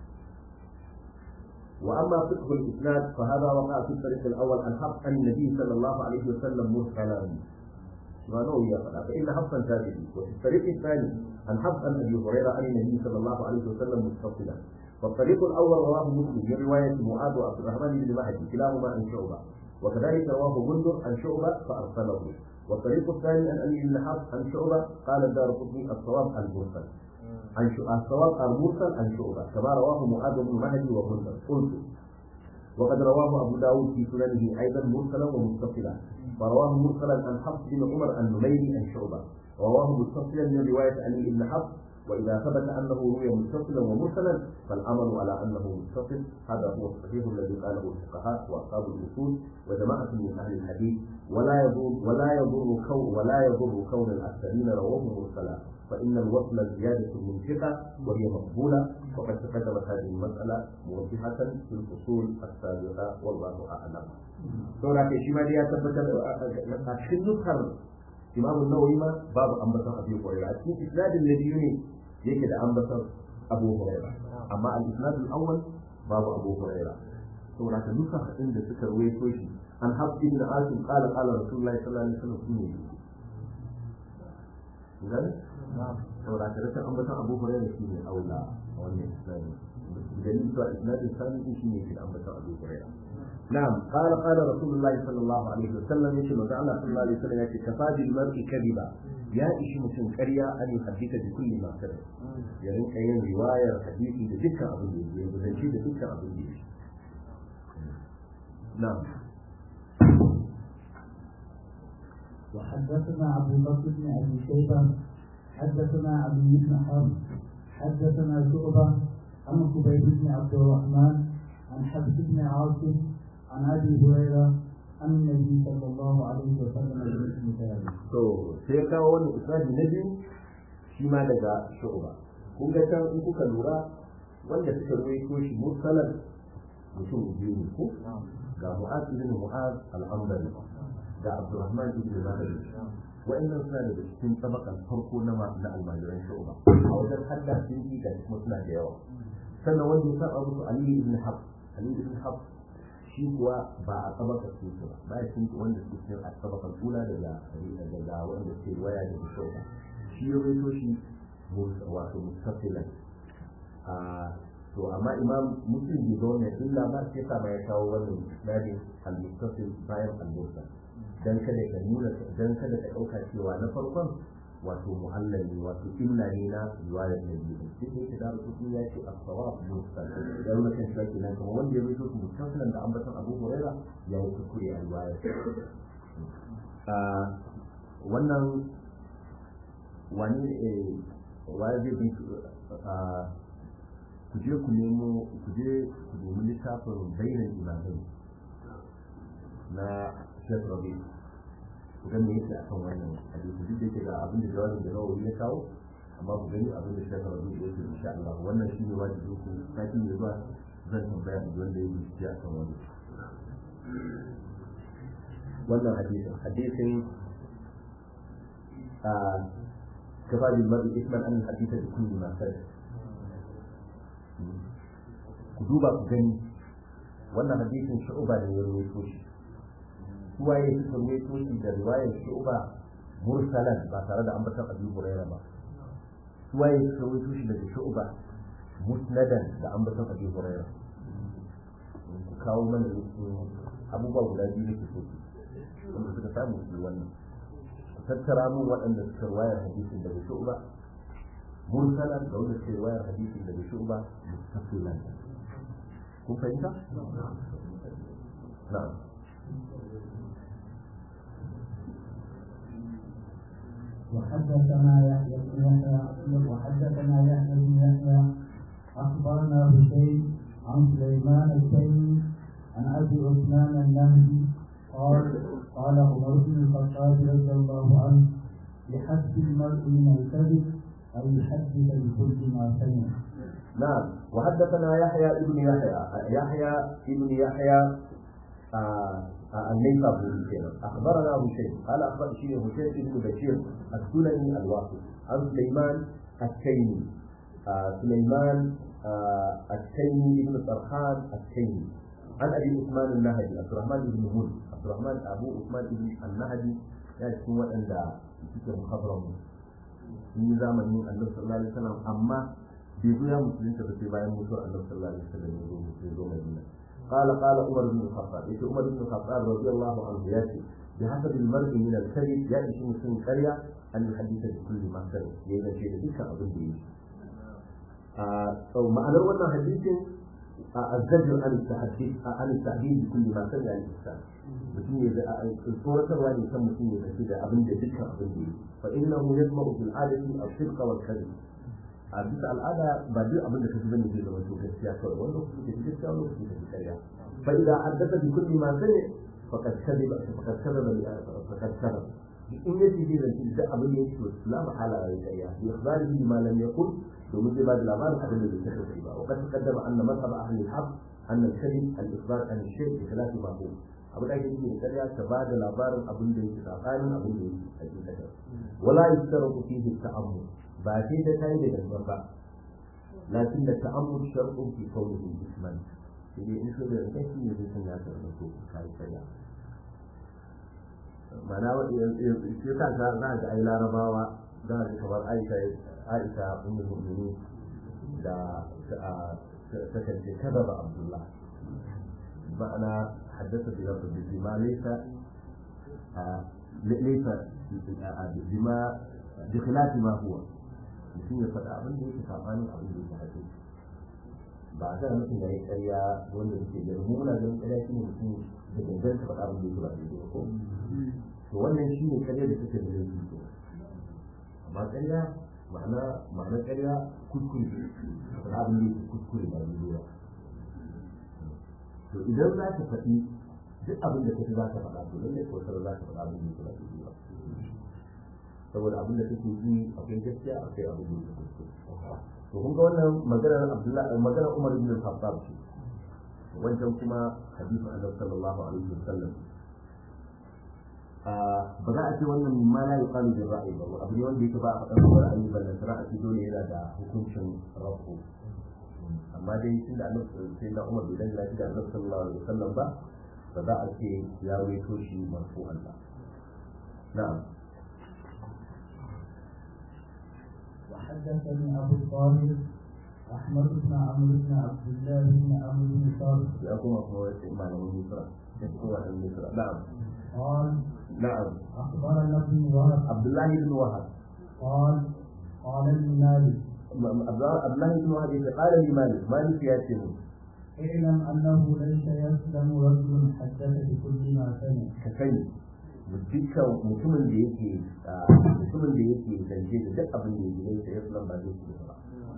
واما فقه الاسناد فهذا وقع في الطريق الاول عن حفص عن النبي صلى الله عليه وسلم مرسلا ما نوي فان حفصا ثابت وفي الطريق الثاني عن حفص عن ابي هريره عن النبي صلى الله عليه وسلم متصلا فالطريق الاول رواه مسلم من روايه معاذ وعبد الرحمن بن مهدي كلاهما عن شعبه وكذلك رواه بندر عن شعبه فارسله والطريق الثاني عن علي بن حفص عن شعبه قال الدار قطني الصواب المرسل عن الصواب المرسل عن شعبه كما رواه معاذ بن مهدي وبندر قلت وقد رواه ابو داود في سننه ايضا مرسلا ومتصلا ورواه مرسلا عن حفص بن عمر النميري عن شعبه رواه متصلا من روايه علي بن حفص واذا ثبت انه روي متصلا ومرسلا فالامر على انه متصل هذا هو الصحيح الذي قاله الفقهاء واصحاب الاصول وجماعه من اهل الحديث ولا يضر ولا يضر كون ولا يضر كون الاكثرين رواه مرسلا فان الوصل زياده من ثقه وهي مقبوله وقد تقدمت هذه المساله موضحه في الفصول السابقه والله اعلم. سورة شيما دي tabbatar a cikin nukar imam nawawi ma babu ambaton abu hurairah a cikin isnadin na biyu ne yake da ambaton abu hurairah amma al isnad al awwal babu abu hurairah saboda ka duka hadin da suka rawaito shi an habbi ibn asim qala qala rasulullahi sallallahu alaihi wasallam shine idan saboda ka rashin ambaton abu hurairah shine aula a wannan isnadin dalilin cewa isnadin sani shine ke da ambaton abu hurairah نعم قال قال رسول الله صلى الله عليه وسلم يشي مزع الله صلى الله عليه وسلم يشي كفى بالمرء كذبا يا إشي مسلم كريا أن يحدث بكل ما سمع يعني أين رواية حديثي بذكر أبو الدين وزنشي بذكر أبو الدين نعم وحدثنا عبد البكر بن ابي شيبه حدثنا علي بن حرب حدثنا شعبه عن خبيب بن عبد الرحمن عن حفص بن عاصم عن ابي هريره عن النبي صلى الله عليه وسلم بمثل ذلك. to sai ya kawo wani isnadi na biyu shi ma daga shu'ba kun ga can in kuka lura wanda suka ruwaito shi mursalan mutum biyu ne ko ga mu'az ibn mu'az al-ambari ga abdurrahman ibn mahdi wa'annan suna daga cikin tabakan farko na na almajiran shu'ba a wajen hadda sun yi da kuma suna da yawa sannan wanda ya saba musu ali ibn hafs ali ibn hafs shi kuwa ba a tabaka su ba ba ya sun wanda su cikin a tabakan ula daga daga wanda ke waya da shu'ba shi ya rawaito shi wato mustafilan a to amma imam muslim bai zo ne illa ba sai sa ya kawo wannan isnadin al-mustafil bayan al-mursal dan kada ka nuna dan kada ka dauka cewa na farkon wato muhallal ne wato illa ne na riwayar da biyu duk da da rubutu ya ce as-sawab mursal dan mutum shi ke nan kuma wanda ya rubuta mustafilan da ambaton Abu Huraira ya yi kuskure a riwayar a wannan wani waye zai bi ku je ku nemo ku je ku nemi littafin bainan imamai na Sheikh Rabi ku ga me yake akan wannan hadisi duk da yake ga abin da jawabin da Nawawi ya kawo amma ku gani abin da Sheikh Rabi ya ce insha Allah wannan shi ne wajibi ku sati ne zuwa zan tambaya da wanda ya yi akan wannan wannan hadisin hadisin a كفى بالمرء اثما ان الحديث بكل ما سلف ku duba ku gani wannan hadisin shu'uba ne ya rawaito shi su waye suka rawaito shi da riwayar shu'uba mursalan ba tare da ambatan abu hurairah ba su waye suka rawaito shi daga shu'uba musnadan da ambatan abu hurairah ku kawo mana abubuwa guda biyu ne su wanda suka samu su wannan ku tattara mun waɗanda suka riwayar hadisin daga shu'uba mursalan da wanda suka riwayar hadisin daga shu'uba mustaqilan kun fahimta? na'am وحدثنا يحيى بن يحيى وحدثنا يحيى بن يحيى اخبرنا بشيء عن سليمان التيمي عن ابي عثمان النهدي قال قال عمر بن الخطاب رضي الله عنه بحسب المرء من الكذب ان يحدث بكل ما سمع نعم وحدثنا يحيى ابن يحيى يحيى ابن يحيى النيسابوري كان اخبرنا هشيم قال اخبر شيء هشيم بن بشير السلمي الواقي عن سليمان التيمي سليمان التيمي بن طرحان التيمي عن ابي عثمان النهدي عبد الرحمن بن هود عبد الرحمن ابو عثمان بن النهدي ya cikin waɗanda suke muhabbaran sun yi zamanin annabi sallallahu alaihi wasallam amma bai zo ya musulunta ba sai bayan mutuwar annabi sallallahu alaihi wasallam ya zo ya zo Madina قال قال عمر بن الخطاب يقول عمر بن الخطاب رضي الله عنه ياتي بحسب المرء من الكذب ياتي شيء من قريه ان يحدث بكل ما سمع يلا شيء ذيك اظن به او معنى wannan hadisin الزجر عن التحديد عن التحديد بكل ما سمع الانسان mutum ya da tsoratarwa ne kan mutum ya tafi da abin da dukkan abin da yi fa innahu yasma'u fil adati as-sidqa wal kadhib a bisa al'ada ba duk abin da kaji bane zai zama to gaskiya kawai wanda kuke tafi gaskiya wanda kuke tafi ƙarya fa idan haddatha bi kulli ma sami faqad kadhiba faqad kadhaba faqad kadhaba in ya ce zai zanci duk abin da yake to la mahala ya ƙarya bi ikhbarihi bima lam yaqul domin zai ba da labarin abin da bai tafi ba wa qad taqaddama anna madhhab ahli al-haq anna al-kadhib al-ikhbar an al-shay' bi khilafi ma huwa abu da yake da ƙarya ta ba da labarin abin da yake tsakanin abin da yake a cikin kasar wala yustaratu fihi ta'ammul ba sai da kai da gangan ba lakin da ta'ammul shar'un fi qawlihi isman sai dai in so da gangan shi ne zai san ya tsara ko kai ƙarya mana wa shi ka ga za ga ai larabawa za ga kamar Aisha Aisha ummul mu'minin da ta kace kada ba Abdullah ma'ana حدث بلفظ بما ليس آه ليس بما بخلاف ما هو mutum ya faɗa abin da yake sabanin abin da yake haɗe ba a zara mutum da ya karya wanda yake da mu muna ganin karya shi ne mutum da gangan ka faɗa abin da yake ba daidai ko to wannan shi ne karya da suke da laifi ko amma karya ma'ana ma'ana karya kuskure faɗa abin da yake kuskure ba daidai ba to idan za ka faɗi duk abin da kake za ka faɗa to lallai ko sai za ka faɗa abin da kake ba ba saboda abin da kake ji akwai gaskiya akwai abin da kake kuskure to kun ga wannan maganar Abdullah maganar Umar ibn Khattab ce wancan kuma hadisi Annabi sallallahu alaihi wasallam ba za a ce wannan ma la yuqalu bil ra'yi ba abu ne wanda yake ba a faɗan ra'ayi ba da ra'ayi dole yana da hukuncin rafu amma dai tun da annabi sai da Umar bai dangana da annabi sallallahu alaihi wasallam ba ba za a ce ya waito shi marfu'an ba na'am وحدثني أبو الطاهر أحمد بن عمرو بن عبد الله بن عمرو بن صالح ya kuma kuma wace malamin Misra ya kuma da Misra na'am قال na'am أخبرنا ابن وهب Abdullahi ibn Wahab قال قال لي مالك Abdullahi ibn Wahab ya qala li Malik Malik ya ce mu اعلم أنه ليس يسلم رجل حدث بكل ما سمع ka sani dukkan mutumin da yake mutumin da yake zance da duk abin da yake sai ya sunan ba zai ci ba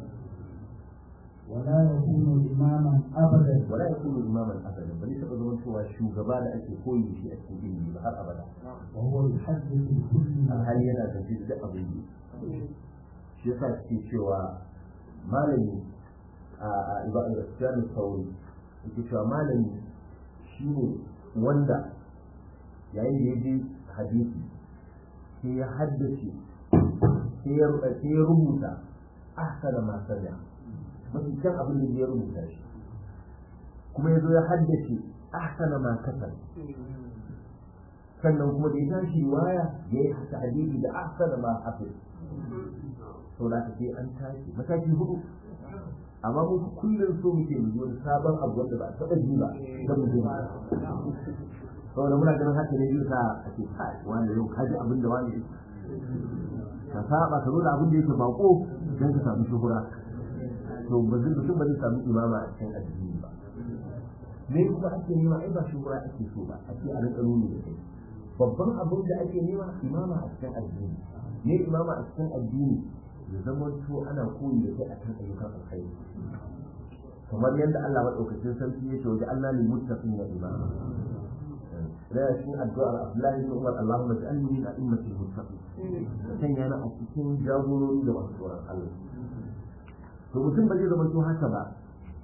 ولا يكون إماما أبدا wala yakunu imaman abadan bane taba zaman cewa shugaba da ake koyi da shi a cikin ilimi ba har abada وهو يحدث بكل ما alhali yana zance da duk abin da yake shi yasa suke cewa malami a a ibadar Sufyan Sauri yake cewa malami shine wanda yayin da ya ji hadisi sai ya haddace sai ya sai ya rubuta ahsana ma sami'a mafi kyan abin da ya rubuta shi kuma ya zo ya haddace ahsana ma kasar sannan kuma da ya tashi waya ya yi hadisi da ahsana ma hafiz sau da sai an tashi mataki hudu amma mu kullum so muke mu ji wani sabon abu wanda ba a taɓa ji ba da mu je ba saboda muna ganin haka ne zai sa a ce kai wani yau ka ji abin da wani yake ka saba ka zo da abin da yake bako don ka samu shuhura to ba zai mutum ba zai samu imama a cikin addini ba me kuma ake nema ai ba shuhura ake so ba ake a rinka nuni da kai babban abin da ake nema imama a cikin addini ne imama a cikin addini ya zama to ana koyi da kai a kan ayyukan alkhairi kamar yadda Allah madaukakin sarki ya ce wajen Allah ne muttaqin ya imama لا يكون الدعاء أفلاه بن عمر اللهم اجعلني من أئمة المتقين فكان أنا أتكين جابوني لما تقول الله to mutum ba zai zama to haka ba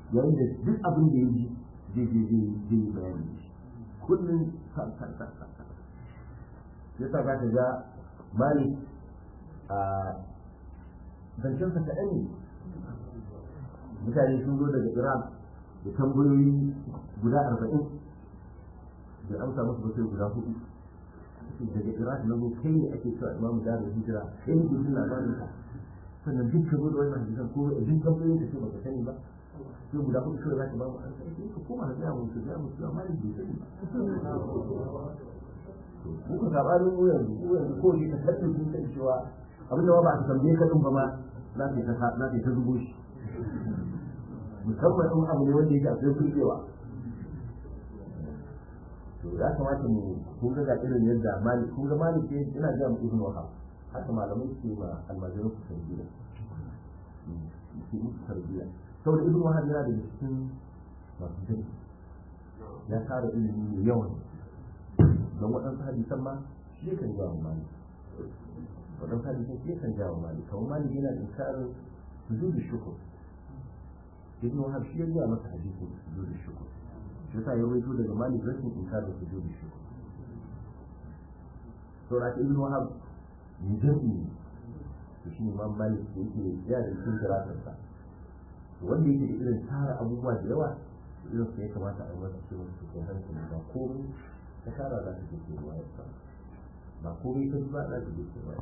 yayin da duk abin da ya ji zai je zai zai yi bayani da shi kullum sa sa sa sa sa yasa za ka ga malik a zancensa kaɗan ne mutane sun zo daga iran da tambayoyi guda arba'in da amsa musu ba sai guda hudu daga iraq na zo kai ne ake cewa imamu da hijira kai ne gudun labarin ka sannan duk ka zo da wannan hadisan ko duk tambayoyin ka ce baka sani ba sai guda hudu kawai za ka ba mu an sai ka koma ka gaya musu gaya musu amma ne bai sani ba muka sabanin mu yanzu mu yanzu ko ne ka tabbata sun san cewa abin da ba a tambaye ka din ba ma za ka ta za ka ta zubo shi musamman in abu ne wanda yake akwai kurkewa to ya kamata mu kun ga irin yadda malik kun ga malik ne ina ga mu ibn wahab haka malamai su ma almajirin su tarbiyya su musu tarbiyya saboda ibn wahab yana da cikin masu dai ya tara ilimi mai yawan don waɗansu hadisan ma shi kan jawo malik waɗansu hadisan shi kan jawo malik kamar malik yana da inkarin sujudu shukur ibn wahab shi ya gaya masa hadisin sujudu shukur shi yasa ya rawaito daga malik rashin inkarin sujudu shukur to da ibn wahab ne jami'i to shi ne imam malik da yake ya da cikin kiratarsa wanda yake da irin tara abubuwa da yawa irin su ya kamata a yi masa cewa su kai hankali ba komai ta tara za ta je ke ruwa ya sa ba komai ta ba za ta je ke ruwa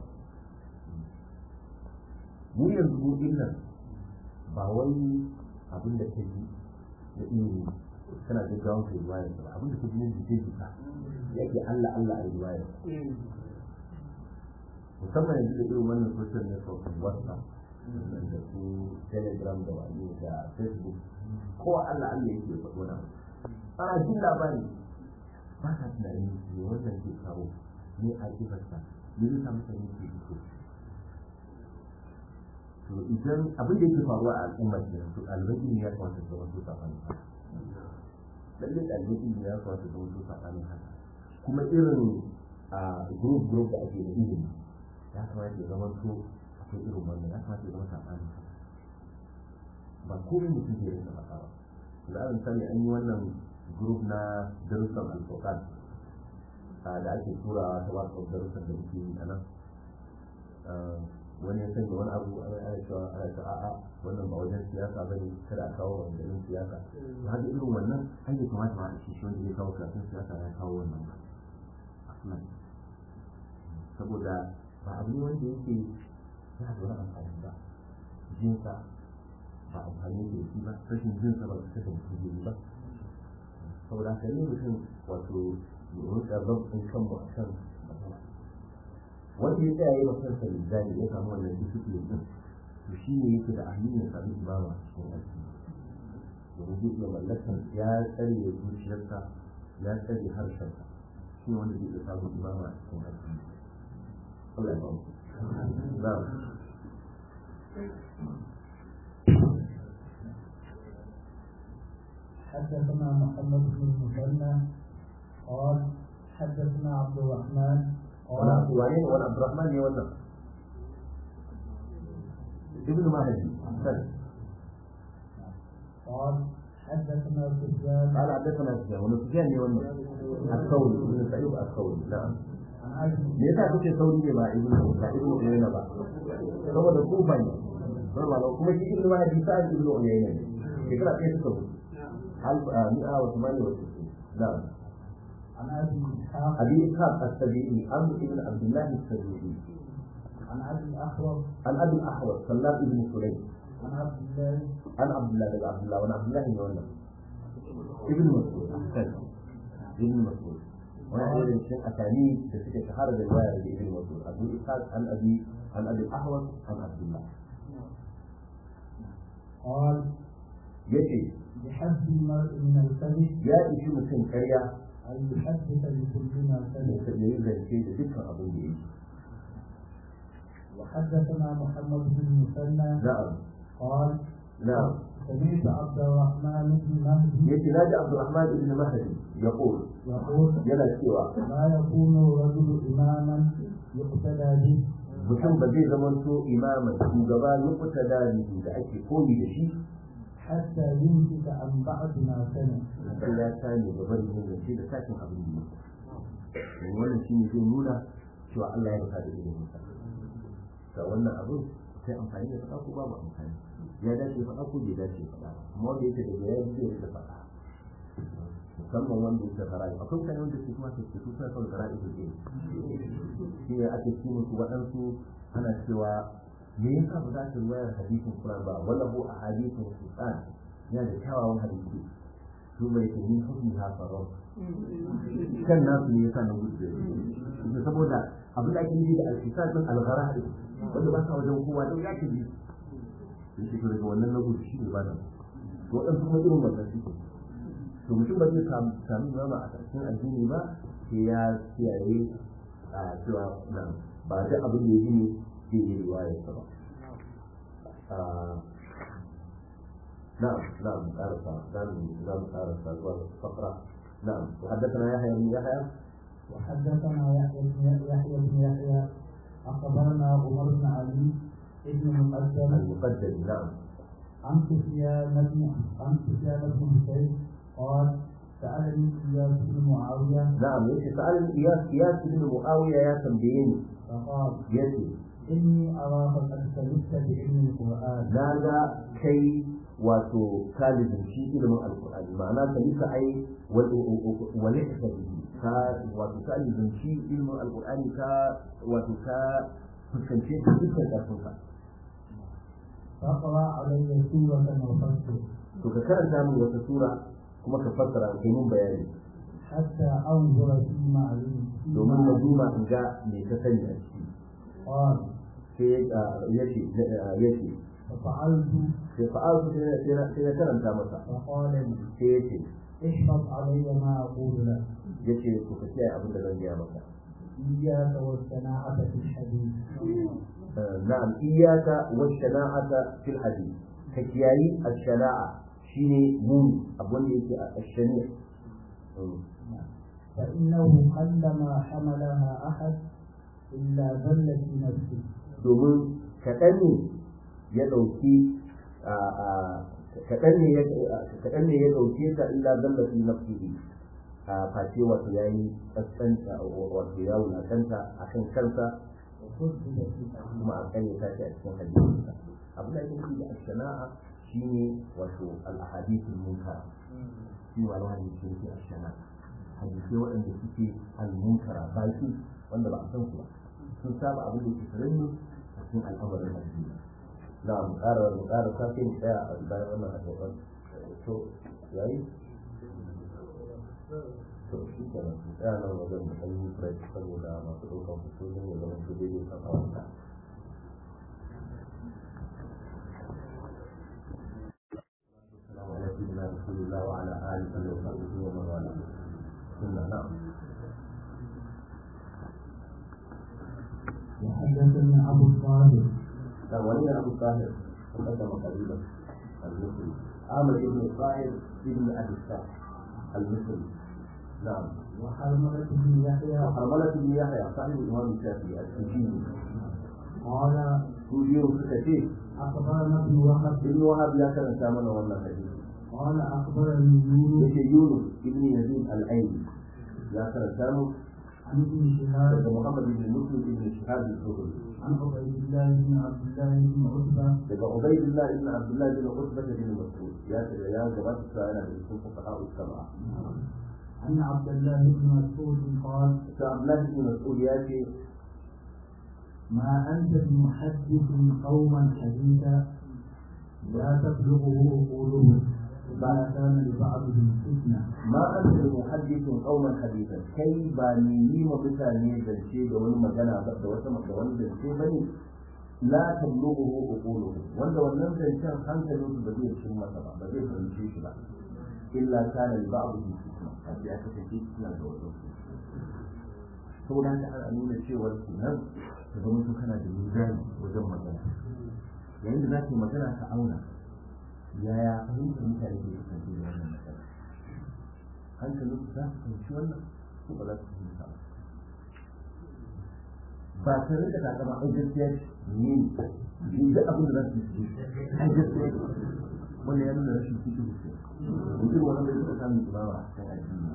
mu yanzu mu nan ba wai abin da ta yi da ilimi tana da gawon kai ruwa ya ba abin da ta ji ne jike jika yake Allah Allah a ruwa ya musamman yanzu da irin wannan social network whatsapp da su telegram da wani da facebook ko Allah Allah yake ya faɗo na ana jin labari ba ka tunani ne wannan ke kawo ne a kifarsa ne zai samu sani ke fito to idan abin da yake faruwa a al'ummar da yanzu ɗaliban ilimi ya kamata su zama su saɓanin haka lallai ɗaliban ilimi ya kamata su zama su saɓanin haka kuma irin a group group da ake da ilimi ya kamata ya zama to akwai irin wannan ya kamata ya zama saɓanin haka ba komai mutum zai rinka faɗa ba da an misali an yi wannan group na darussan alfokan da ake turawa ta wasu darussan da muke yi a nan wani ya sanya wani abu ana ana cewa ana cewa a'a wannan ba wajen siyasa ba ne kada a kawo wajen siyasa to haka irin wannan an yi kamata ma a ce shi wanda zai kawo karatun siyasa ya kawo wannan ba aslan saboda ba abu ne wanda yake yana da wani amfani ba jinsa ba amfani da shi ba rashin jinsa ba su kasance mutum ba saboda haka ne mutum wato rika zabtin kan mu a kan matsala wanda ya tsaya yi wa kansa lizzani ya samu wannan discipline din to shi ne yake da ahli ya sami imama a cikin addini domin zai iya mallakar ya tsare zuciyarsa ya tsare harshensa shi ne wanda zai iya samun imama a cikin addini Allah ya ba mu na'am حدثنا محمد بن المثنى قال حدثنا عبد الرحمن قال وعليه وعن عبد الرحمن يولى ابن مهدي أحسن قال حدثنا سفيان قال حدثنا سفيان ومن سفيان يولى الثوري ابن سعيد الثوري نعم عن ابي me yasa kuke sauri ne ba ibn ba ibn uyayna ba saboda kufa ne saboda kuma shi ibn mahdi sa'id ibn uyayna ne shekara ɗaya suka mutu alf mi'a wa thamani wa sittin na'am عن ابي اسحاق abi ishaq as-sabi'i amr ibn abdullah as-sabi'i عن ابي الاحوص an abi al-ahwas sallam ibn sulaym عن عبد الله an abdullah daga abdullah wani abdullah ne wannan ibn mas'ud ahsan ibn mas'ud wani ɗaya daga cikin asani da suke shahara da riwaya daga ibn mas'ud abu ishaq an abi an abi al-ahwas an abdullah قال yace بحد المرء من الكذب ya ishi mutum karya ان يحدث بكل ما da سمع ya yi zance da dukkan abin da ya yi وحدثنا محمد بن المثنى na'am قال na'am سمعت عبد الرحمن بن مهدي yace naji Abdurrahman ibn Mahdi yaqul يقول yana cewa لا يكون الرجل اماما يقتدى به mutum ba zai zama to imaman shugaba ya kuta da da ake koyi da shi حتى يمسك عن بعض ما سمع sai ya kame da barin yin zance da sakin abin da yake wannan shi ne zai nuna cewa Allah ya rufa da ilimin sa ga wannan abin sai amfani da faɗa ko babu amfani ya dace faɗa ko bai dace faɗa ba amma wanda yake daga ya zai rika faɗa musamman wanda yake fara'i akwai mutane wanda su kuma su su suna son fara'i su ɗin shi ne ake ci musu waɗansu ana cewa me yasa ba za ka ruwayar hadisin Qur'an ba wala bu a hadisin Qur'an yana da kyawawan hadisi su mai tuni hukumi ha faron kan nasu ne yasa na gudu da su saboda abin da ake yi da alkisa din alghara wanda ba sa wajen kowa don ya ke bi yake to daga wannan na gudu shi ne ba da to waɗansu kuma irin wannan suke to mutum ba zai sami zama a cikin addini ba sai ya kiyaye a cewa nan ba duk abin da ya gini zai yi riwayarsa ba نعم نعم أرفع نعم نعم أرفع فقرة نعم وحدثنا يحيى بن يحيى وحدثنا يحيى بن يحيى بن يحيى أخبرنا عمر بن علي ابن المقدم المقدم نعم عن سفيان بن عن سفيان بن حسين قال سألني إياس بن معاوية نعم يأتي سأل إياس إياس بن معاوية يا تنبيين فقال يأتي إني أراك قد كذبت بعلم القرآن ناغا كي wato kalibin shi ilimin alkur'ani ma'ana ka yi ka ai wale ka bihi ka wato kalibin shi ilimin alkur'ani ka wato ka fuskance shi dukkan karfin ka فقرأ علي سورة وفسر to ka karanta min wata sura kuma ka fassara kai mun bayani حتى أنظر فيما علمت domin na duba in ga me ka sani a ciki قال sai ya ce ya ce ففعلت sai fa'altu sai na sai na karanta masa فقال لي sai ya ce احفظ علي ما أقول لك ya ce to ka kiyaye abin da zan gaya maka إياك والصناعة في الحديث نعم إياك والشناعة في الحديث كياي الشناعة شيني مون أبون يكي الشنيع فإنه قلما حملها أحد إلا ذل في نفسه domin kaɗan ne ya ɗauki kaɗan ne ya ɗauke ta illa zalla fi nafsihi a face wato ya yi ƙasƙanta wato ya wulakanta a kan kansa وكذب في kuma a kanye ta shi a cikin hadisinsa abu da yake da shana'a shine wato al-ahadithul munkara shi ne wani hadisi yake ashana hadisai waɗanda suke al-munkara baki wanda ba a san su ba sun saba abin da ke sananne a cikin al'amarin addini na mu ƙara mu ƙara sake mu tsaya a bayan wannan hadisan to yayi to shi kenan mu tsaya nan wajen mu ɗan yi break saboda masu ɗaukan fitolin ya zama su daidai kan kawanta السلام على سيدنا رسول الله وعلى آله وصحبه ومن والاه ثم نعم وحدثني أبو الطاهر كان ولي أبو الطاهر تقدم قريبا المصري عامر بن الطاهر ابن أبي الصالح المصري نعم وحرملة بن يحيى وحرملة بن يحيى صاحب الإمام الشافعي السجيني قال سجين كثير أخبرنا ابن وهب ابن وهب يا كان سامنا ولا حديث قال أخبرني يونس يجي يونس ابن يزيد الأيلي يا كان سامو عن ابن شهاب daga Muhammad ibn Muslim ibn Shihab al-Zuhri عن عبيد الله بن عبد الله بن عتبة daga Ubaydullah ibn Abdullah ibn Utbah ibn Mas'ud ya ce ya gabata cewa yana da cikin fuqaha as-sab'a عن عبد الله بن مسعود قال to Abdullah ibn Mas'ud ya ce ما أنت بمحدث قوما حديثا لا تبلغه عقولهم ما كان لبعضهم فتنة ma anta bi muhaddithun qauman hadithan kai ba ni yi ma mutane zance da wani magana ba da wata da wani zance bane la tablughu uquluhum wanda wannan zancen hankalin su ba zai cin masa ba ba zai fahimce shi ba illa kana li ba'dihim fitna sai aka ce fitna da wasu saboda haka ana nuna cewar kenan ka zama su kana da mizani wajen magana yayin da za ka yi magana ka auna yaya fahimtar mutane ke kasance da wannan magana hankalin su za su fahimci wannan ko ba za su fahimta ba ba ta rika ta kama ai gaskiya ce ne ne da abin da za su yi ai gaskiya ce wannan ya nuna rashin fiƙi ce mutum wani bai taɓa samun imama a kan addini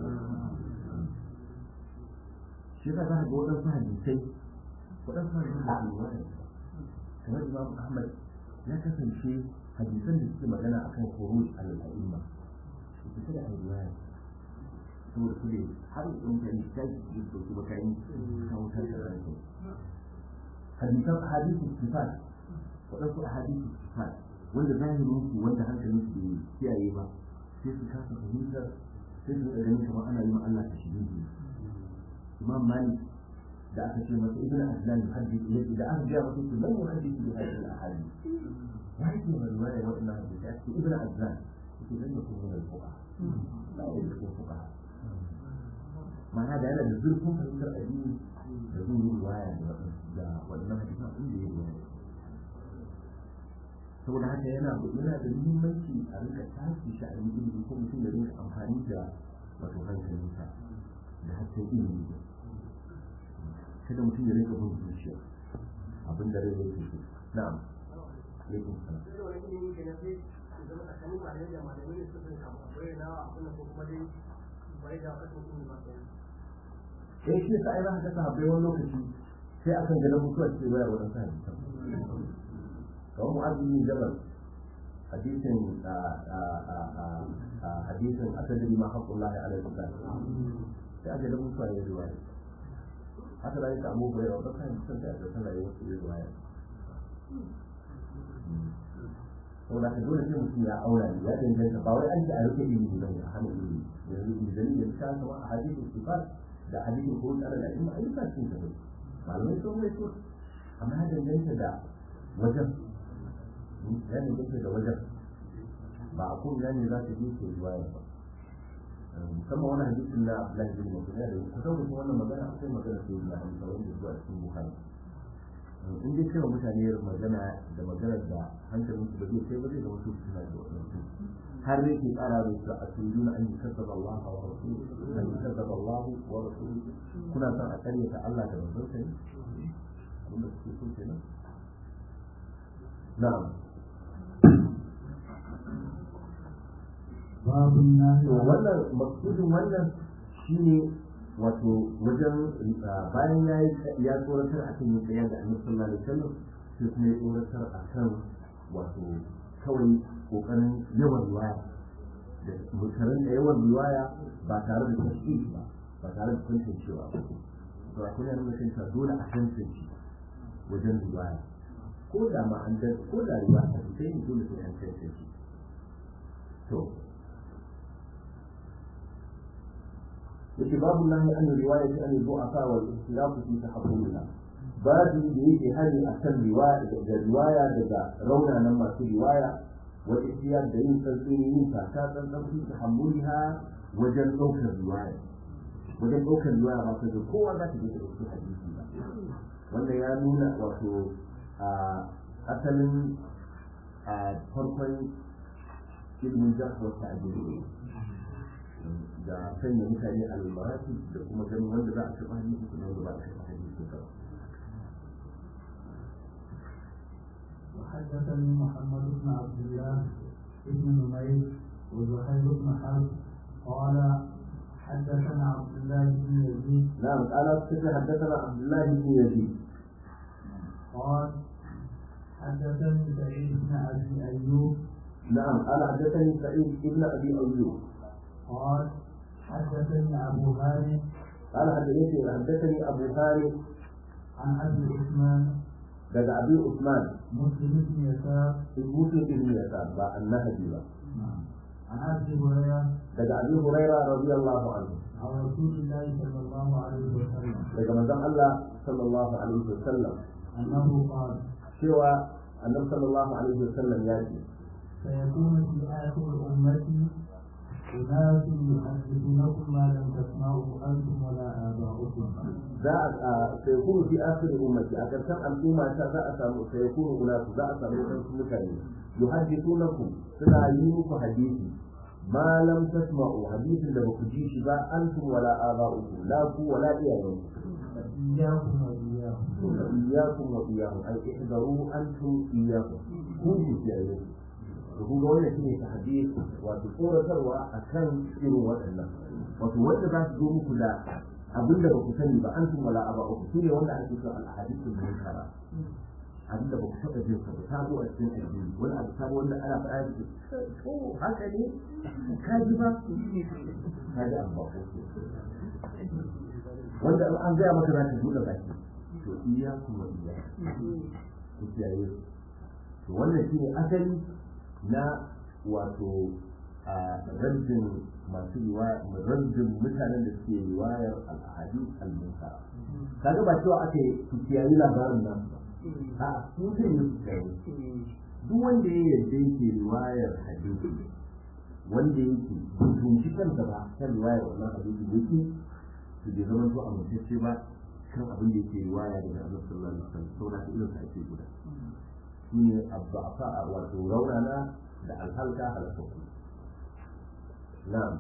shi yasa za ka ga waɗansu hadisai waɗansu hadisai da ke wani kamar imam ahmad ya kasance hadisan da suke magana akan khuruj al-a'imma su fita da riwaya saboda su ne har in ka yi kai su su ba kai ka wutar da ranka hadisan hadisu sifat waɗansu hadisu sifat wanda zahirin su wanda hankalin su bai kiyaye ba sai su kasa fahimtar sai su ganin kamar ana yi ma Allah ta shiri imam malik da aka ce masa ibn azlan yuhaddith ilayhi da aka ga masa su lan yuhaddith bi hadhihi al-ahadith ya yake mai riwaya waɗannan hadisi a cikin ibn azlan yake zan yakun min al-fuqaha la yakun fuqaha ma'ana da yana da zurfin fahimtar addini da zai yi riwaya da waɗannan hadisan inda ya riwaya saboda haka yana yana da muhimmanci a rinka tashi shi a ilimi ko mutum da rinka amfani da wato hankalinsa da hasken ilimi kada mutum ya rinka bin zuciya abin da rai yake so na'am alaikum salam eh shi yasa ai za ka ga sahabbai wani lokaci sai akan ga mutuwa ce bayar wa dan sahabbai kamar mu'azzi bin jabal hadisin hadisin asadari ma haqqullahi ala al-ibad sai aka da mutuwa ya riwaya haka da yake abu bai wata kan sun da ta sanar da wasu riwaya saboda ka dole sai mutum ya aura ne ya danganta ba wai an ji a rufe ilimi ba ne a hana ilimi yanzu izini da ta kama a hadisin sifat da hadisin ko tsara da ilimi ayyuka sun tafi malamai sun mai so amma ya danganta da wajen ya danganta da wajen ba a kuma ne za ta je ke riwaya ba musamman wani hadisin na Abdullahi bin Mas'ud da kusan kusan wannan magana akwai magana sai da Hamza wanda zuwa cikin Bukhari in dai cewa mutane magana da magana da hankalin su da zai kai ba zai zama su suna da wannan su har ne ke kara da su a cikin an yi kazzaba Allah wa rasul an yi kazzaba Allah wa rasul kuna son a karyata Allah da manzon sa ne abinda kuke so kenan na'am babun nahi to wannan maksudin wannan shine wato wajen bayan ya yi ya tsoratar akan yin tsaya da annabi sallallahu alaihi wasallam sai kuma ya tsoratar akan wato kawai kokarin yawan riwaya da mutanen da yawan riwaya ba tare da tasiri ba ba tare da tantancewa ba to akwai yana nuna kanta dole a tantance wajen riwaya ko da ma an ko da riwaya sai ne dole sai an tantance to yake babu nahi an riwaya ta an du'afa wal ikhtilaf fi tahammulha babu da yake hari akan riwaya da riwaya daga raunanan masu riwaya wa ihtiyar da yin tsantsini yin taka tsantsan fi tahammulha wajen ɗaukar riwaya wajen ɗaukar riwaya ba ka kowa za ta je da ɗauki hadisi ba wanda ya nuna wato a asalin a farkon ilmin jarh wa ta'dil da sanya mutane a lalmarati da kuma ganin wanda za a taɓa hadisi kuma wanda ba a taɓa hadisi ba. وحدثني محمد بن عبد الله بن نمير وزهير بن حرب قال حدثنا عبد الله بن يزيد نعم قال حدثنا عبد الله بن يزيد قال حدثني سعيد بن ابي ايوب نعم قال حدثني سعيد بن ابي ايوب قال حدثني أبو هاني قال حدثني حدثني أبو هاني عن أبي عثمان لدى أبي عثمان مسلم بن يسار مسلم بن يسار با النهدي با عن أبي هريرة لدى أبي هريرة رضي الله عنه عن رسول الله صلى الله عليه وسلم لدى مدام الله صلى الله عليه وسلم أنه قال سوى النبي صلى الله عليه وسلم يأتي سيكون في آخر أمتي أناس يحدثونكم ما لم تسمعوا أنتم ولا آباؤكم za a sayakunu fi akhir ummati a karshen al'umma ta za a samu sayakunu unasu za a samu wasu mutane yuhaddithunakum suna yi muku hadisi ma lam tasma'u hadisin da baku ji shi ba antum wala aba'ukum la ku wala iyayenku إياكم وإياهم iyyakum wa iyyahum ay ihdaru antum iyyakum ku ji kiyaye to kun ga wannan shine tahdid wato tsoratarwa akan irin waɗannan wato wanda za su zo muku da abin da ba ku sani ba an tun wala aba uku shine wanda ake cewa al-ahadithul munkara abin da ba ku taɓa jin sa ba sabo a cikin addini wani abu sabo wanda ana faɗa da shi to haka ne ka ji ba ka ji abu ba ko wanda an gaya maka za ka buɗe baki to iya kuma iya ku kiyaye to wannan shine asali na wato a rajin masu riwaya rajin mutanen da suke riwayar al-ahadith al-munkara kaga ba cewa ake ku kiyaye labarin nan a su zai yi su kiyaye duk wanda ya yarda yake riwayar hadisi wanda yake tunci kansa ba kan riwayar wannan hadisi yake su bai zama to amintacce ba kan abin da yake riwaya daga Annabi sallallahu alaihi wasallam saboda irin sa ake guda shine abbafa wato raunana da alhalka halakaku na'am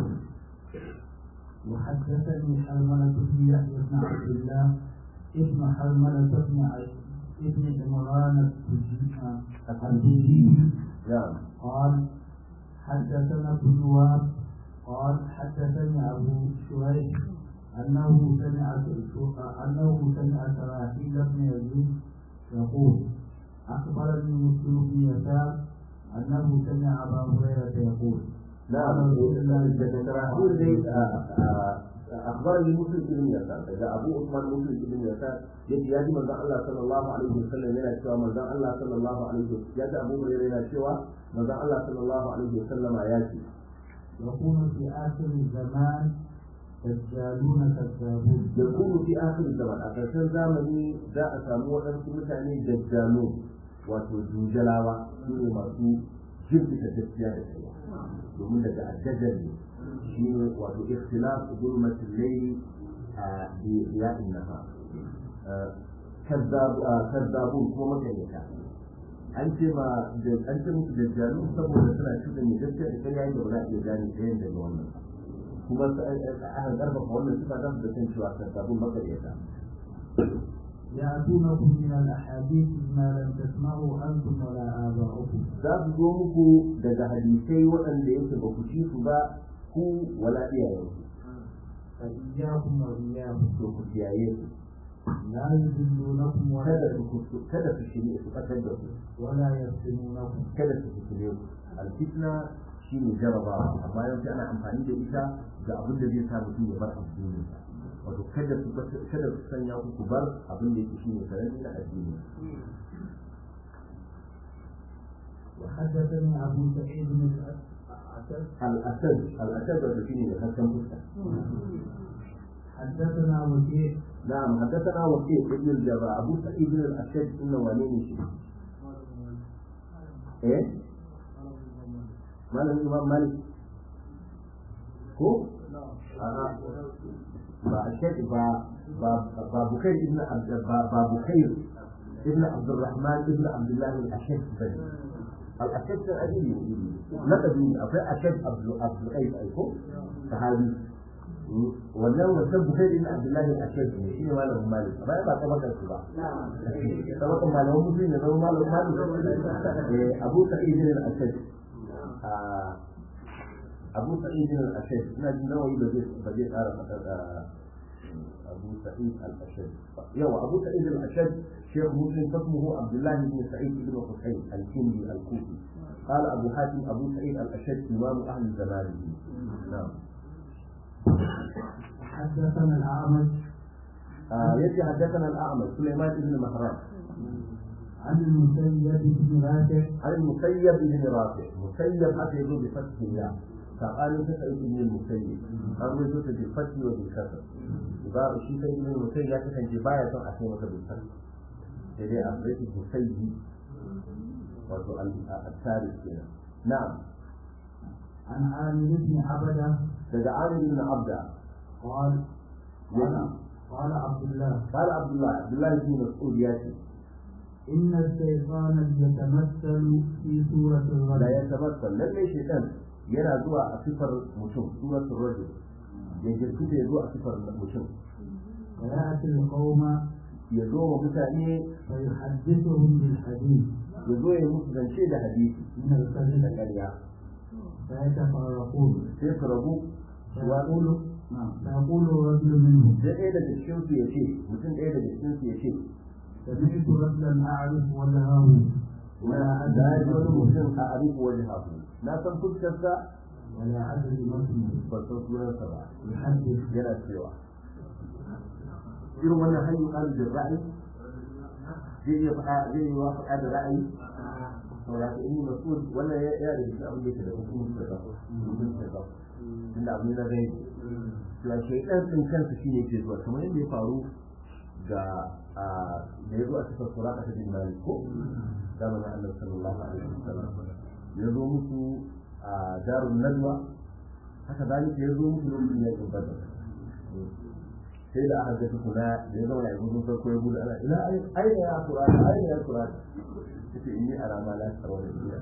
وحدثني حرملة بن يحيى بن عبد الله ابن حرملة بن ابن عمران الحديدي نعم قال حدثنا ابن وهب قال حدثني أبو شريح أنه سمع أنه سمع سراحيل بن يزيد يقول أخبرني مسلم بن يسار أنه سمع أبا هريرة يقول نعم يقول أخبرني مسلم بن يسار إذا أبو عثمان مسلم بن يسار يجي يجي من الله صلى الله عليه وسلم يلا شوى من الله صلى الله عليه وسلم يجي أبو هريرة يلا شوى من الله صلى الله عليه وسلم ياتي يكون في آخر الزمان دجالون كذابون يكون في آخر الزمان أكثر زمني ذا أسامو أن متعني دجالون wato jujalawa su ne masu jirgita gaskiya da kai domin daga addajar ne shi ne wato ikhtilaf zulmatul layli a biya'in naha kazzabun kuma makaryata an ce ma da an ce musu dajjalu saboda suna cikin ne gaskiya da kai yayin da ba za a iya gane ɗayan daga wannan kuma aka karfafa wannan sifa za su da kan cewa kazzabun makaryata يأتونكم من الأحاديث ما لم تسمعوا أنتم ولا آباؤكم za su zo muku daga hadisai waɗanda yake ba ku ci su ba ku wala iyayenku فإياكم وإياهم to ku kiyaye su لا يذلونكم ولا kada su kada su shiri su fatar da ku ولا يفتنونكم kada su fitile ku alfitna shine jarabawa amma yanzu ana amfani da ita ga abin da zai sa mutum ya bar addinin sa wato kada su kada su sanya ku ku bar abin da yake shine sarari na addini وحدثني أبو سعيد بن الأسد al-asad al-asad wato shine da hasken fuska حدثنا وكيع نعم حدثنا وكيع ابن الجراح ابو سعيد بن الاشد انه ولين شيء ايه مال الامام مالك هو آه. با الشيخ با با با بكير ابن عبد با, با بكير ابن عبد الرحمن ابن عبد الله الاشد بن الاشد الادبي لقبي اقول اشد عبد عبد القيس ايكو صحابي wannan wancan bukai din Abdullahi al-Ashad ne shine malamin Malik amma ba ta bakar su ba saboda malamin musulmi ne zama malamin Malik eh Abu Sa'id al-Ashad Abu Sa'id al-Ashad ina jin nawayi ba zai ba zai tsara fada da Abu Sa'id al-Ashad yawa Abu Sa'id al-Ashad شيخ مسلم اسمه عبد الله بن سعيد بن حسين الكندي الكوفي قال ابو حاتم ابو سعيد الاشد امام اهل زمانه نعم حدثنا الأعمش آه يجي حدثنا الأعمش سليمان بن مهران عن المسيب بن رافع عن المسيب بن رافع مسيب حتى يقول بفتح الله فقال تسعيد بن المسيب أو يقول بالفتح وبالكسر إذا الشيء سيد بن المسيب يكفي أن جباية أحيانا بالفتح إذا أخرجت المسيب wato al-tariq kenan na'am عن عامر بن عبده daga Amir ibn Abda قال قال قال عبد الله قال عبد الله عبد الله بن مسعود ياتي إن الشيطان يتمثل في سورة لا الرجل يتمثل lalle shaytan yana zuwa a sifar mutum suratul rajul ya jirkuta ya zo a sifar mutum ويأتي القوم ya zo wa mutane فيحدثهم بالحديث ya zo ya musu zance da hadisi من الكذب da ƙarya فيتفرقون sai su rabu فيقول نعم فيقول الرجل منهم sai ɗaya daga cikin su ya ce mutum ɗaya daga cikin su ya ce سمعت رجلا اعرف وجهه ولا na da ya ji wani ادري mutum a arifu wajen hafu na san fuskarsa ولا ادري ما اسمه ban san sunansa ba يحدث yana cewa irin wannan hanyar ƙarin da ra'ayi zai iya faɗa zai yi wa faɗa da ra'ayi saboda ka yi masu wannan ya yana da cikin abin da yake da hukumin da zafi hukumin da zafi tunda abin na zai cewa shaidan ɗin kansa shi ne ke zuwa kamar yadda ya faru ga a da ya zo a cikin sura a cikin mali ko zamanin annabi sallallahu alaihi wasallam ya zo musu a darun nadwa haka zalika ya zo musu lokacin yakin badar sai da aka ga tukuna da ya zama ya gudu farko ya gudu ana ila aina ya kura aina ya kura kace inni ara ma la tarwa da iya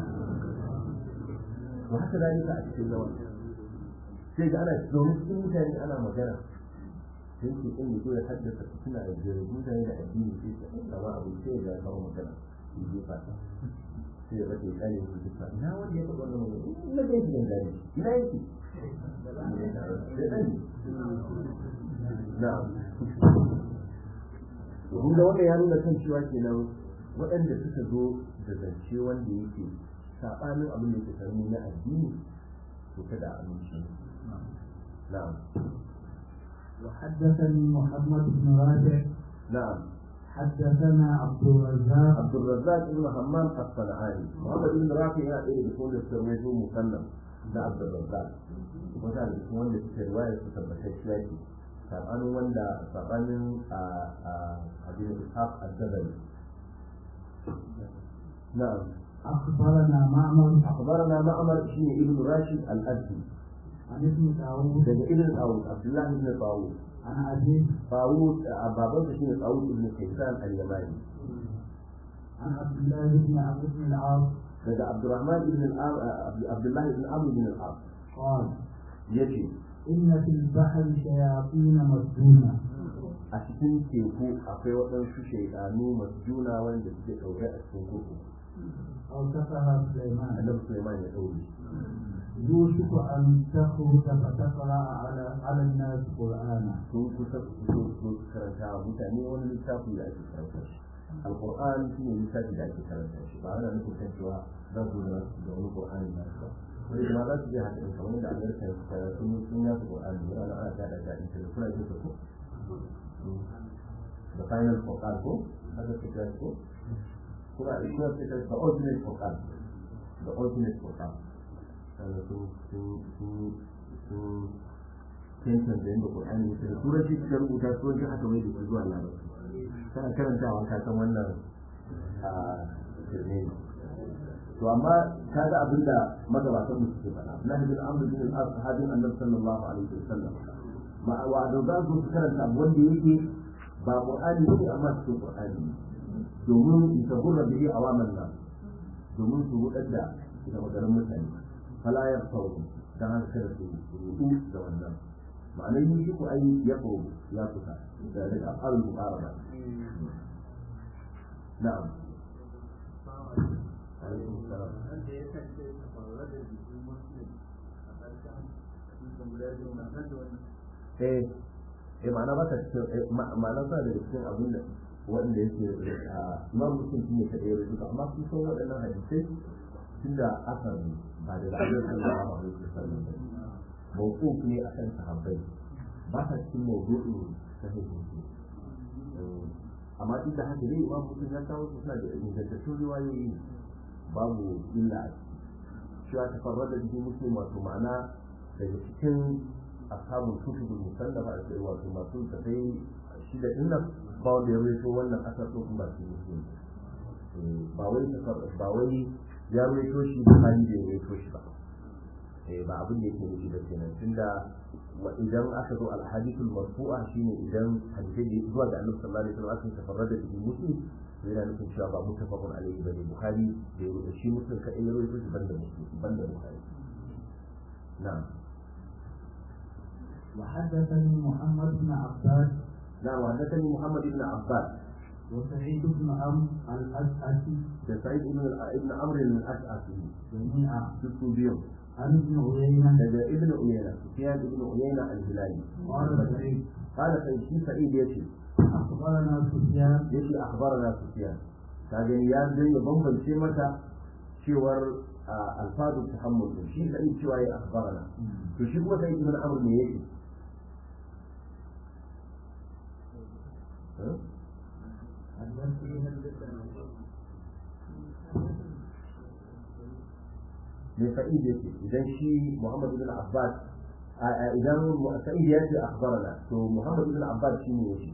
to haka zalika a cikin zaman sai ga ana zaune cikin mutane ana magana sai ke kan yazo ya haddasa suna da jere mutane da addini sai ta kama abu sai ya ga kawo magana shi je fata sai ya rage kare su duka ina wanda ya faɗa wannan magana ina da yake dangane ina yake sai dan na'am kun ga wanda ya nuna kan cewa kenan waɗanda suka zo da zance wanda yake saɓanin abin da ke sarmi na addini to kada a amince na'am وحدثني محمد بن رافع na'am حدثنا عبد الرزاق عبد الرزاق بن همام الصنعاني محمد بن رافع yana ɗaya daga cikin da suka rawaito musannaf da Abdul Razzaq kuma da cikin wanda suka riwaya su tabbatacciya ce sabanin wanda sabanin a a abin ishaq al-jabali na'am اخبرنا معمر akhbarana ma'mar shine ibn rashid al-azdi عن ابن داوود daga ibn tawud abdullah ibn tawud عن ابيه tawud baban sa shine tawud ibn kaysan al-yamani عن عبد الله بن عبد بن العاص daga abdurrahman ibn al-am abdullah ibn amr ibn al-as قال yace إن في البحر شياطين مسجونة a cikin teku akwai waɗansu shaidanu masu juna wanda suke ɗaure a cikin kurkuku أوصفها سليمان annabi Sulaiman ya ɗaure يوشك أن تخرج فتقرأ على على الناس قرآنا sun kusa su fito su karanta wa mutane wani littafi da ake karanta shi alƙur'an shi ne littafi da ake karanta shi ba ana nufin kan cewa za su da da wani ƙur'ani na su ba wani ma za su je haka ɗin kamar yadda amerika ya fita sun sun yasu ƙur'ani yana ana ana tada da ita da kuna jin sa ko the final Quran ko haka su kira ko kuma a kuma su kira the ultimate Quran the ultimate Quran wanda sun sun sun sun tension da yadda Qur'ani yake da turanci suka rubuta turanci haka mai da su zuwa larabci kana karantawa ka san wannan a shirme ne to amma ka ga abin da magabatan mu suke faɗa Abdullahi bin Amr bin al-As sahabin Annabi sallallahu alaihi wasallam ma wa da za su karanta abu wanda yake ba Qur'ani ne amma cikin Qur'ani domin ita hurra bihi awaman nan domin su hudar da ita maganar mutane fala ya faru dan haka kada su rudu da wannan ma'anar yi shi ku ai ya faru ya kusa da da afalul muqaraba na'am alaikum salam wanda ya kace tafarwa da jikin muslim a ƙarshen cikin guda biyu na kan da wannan eh eh ma'ana ba ta cikin ma'ana ba da cikin abin da wanda yake a imam muslim shine ta ɗaya rubuta amma sun san waɗannan hadisai tunda asar ne ba da ra'ayin sallallahu alaihi wasallam ba mawquf ne akan sahabbai ba ta cikin mawdu'in sahih muslim amma duk da haka dai imam muslim ya kawo suna da ingantattun riwayoyi babu illa a ciki cewa tafarrada bihi muslim wato ma'ana daga cikin ashabul kutubul musallafa a cikin wato masu tafai shida din nan ba wanda ya rawaito wannan asar ko kuma ba shi muslim ba wai ba wai ya rawaito shi ba hali da ya rawaito shi ba eh ba abin da yake nufi da kenan tunda idan aka zo alhadithul marfu'a shine idan hadisi da zuwa ga annabi sallallahu alaihi wasallam aka tafarrada bihi muslim yana nufin cewa ba mutafaqun alaihi bane bukhari da ya rubuta shi muslim kadai ya rawaito shi banda muslim banda bukhari na'am وحدثني محمد بن عباس نعم وحدثني محمد بن عباس وسعيد بن عمرو الأشعثي da sa'id ibn ibn amr al-ash'afi جميعا duk su biyu عن ابن عيينة daga ibn uyayna sufyan ibn uyayna al-hilali قال سعيد قال سعيد shi sa'id yace أخبرنا سفيان yace akhbarana sufyan ka gani ya zai ya bambance mata cewar alfadu tahammul din shi sa'id cewa ya akhbarana to shi kuma sa'id ibn amr ne yake me sa'id yake idan shi muhammad ibn abbas idan sa'id ya ce akhbarana to muhammad ibn abbas shi ne yake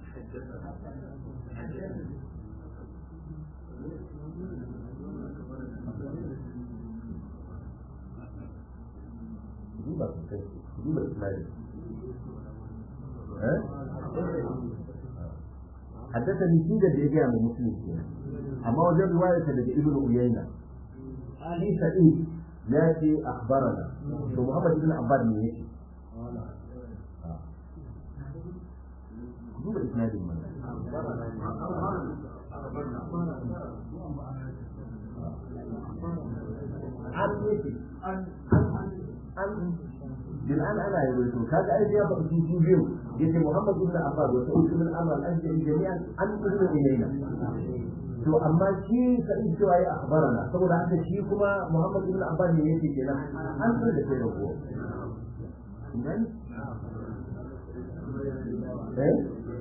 duba sosai duba ismail حدثني في ده بيجي من مسلم أما وجد رواية لدى ابن عيينة في سعيد ياتي أخبرنا ومحمد بن عباد من ياتي duba isnadin mana an yake an بالآن أنا يقول هذا أي شيء يبقى في سوبيو يجي محمد بن عباد وسعود بن عمر الأنجلي جميعا عن ابن إلينا to amma shi sa'id cewa ya akhbarana saboda haka shi kuma Muhammad ibn Abbas ne yake kenan an san da kai da ko nan eh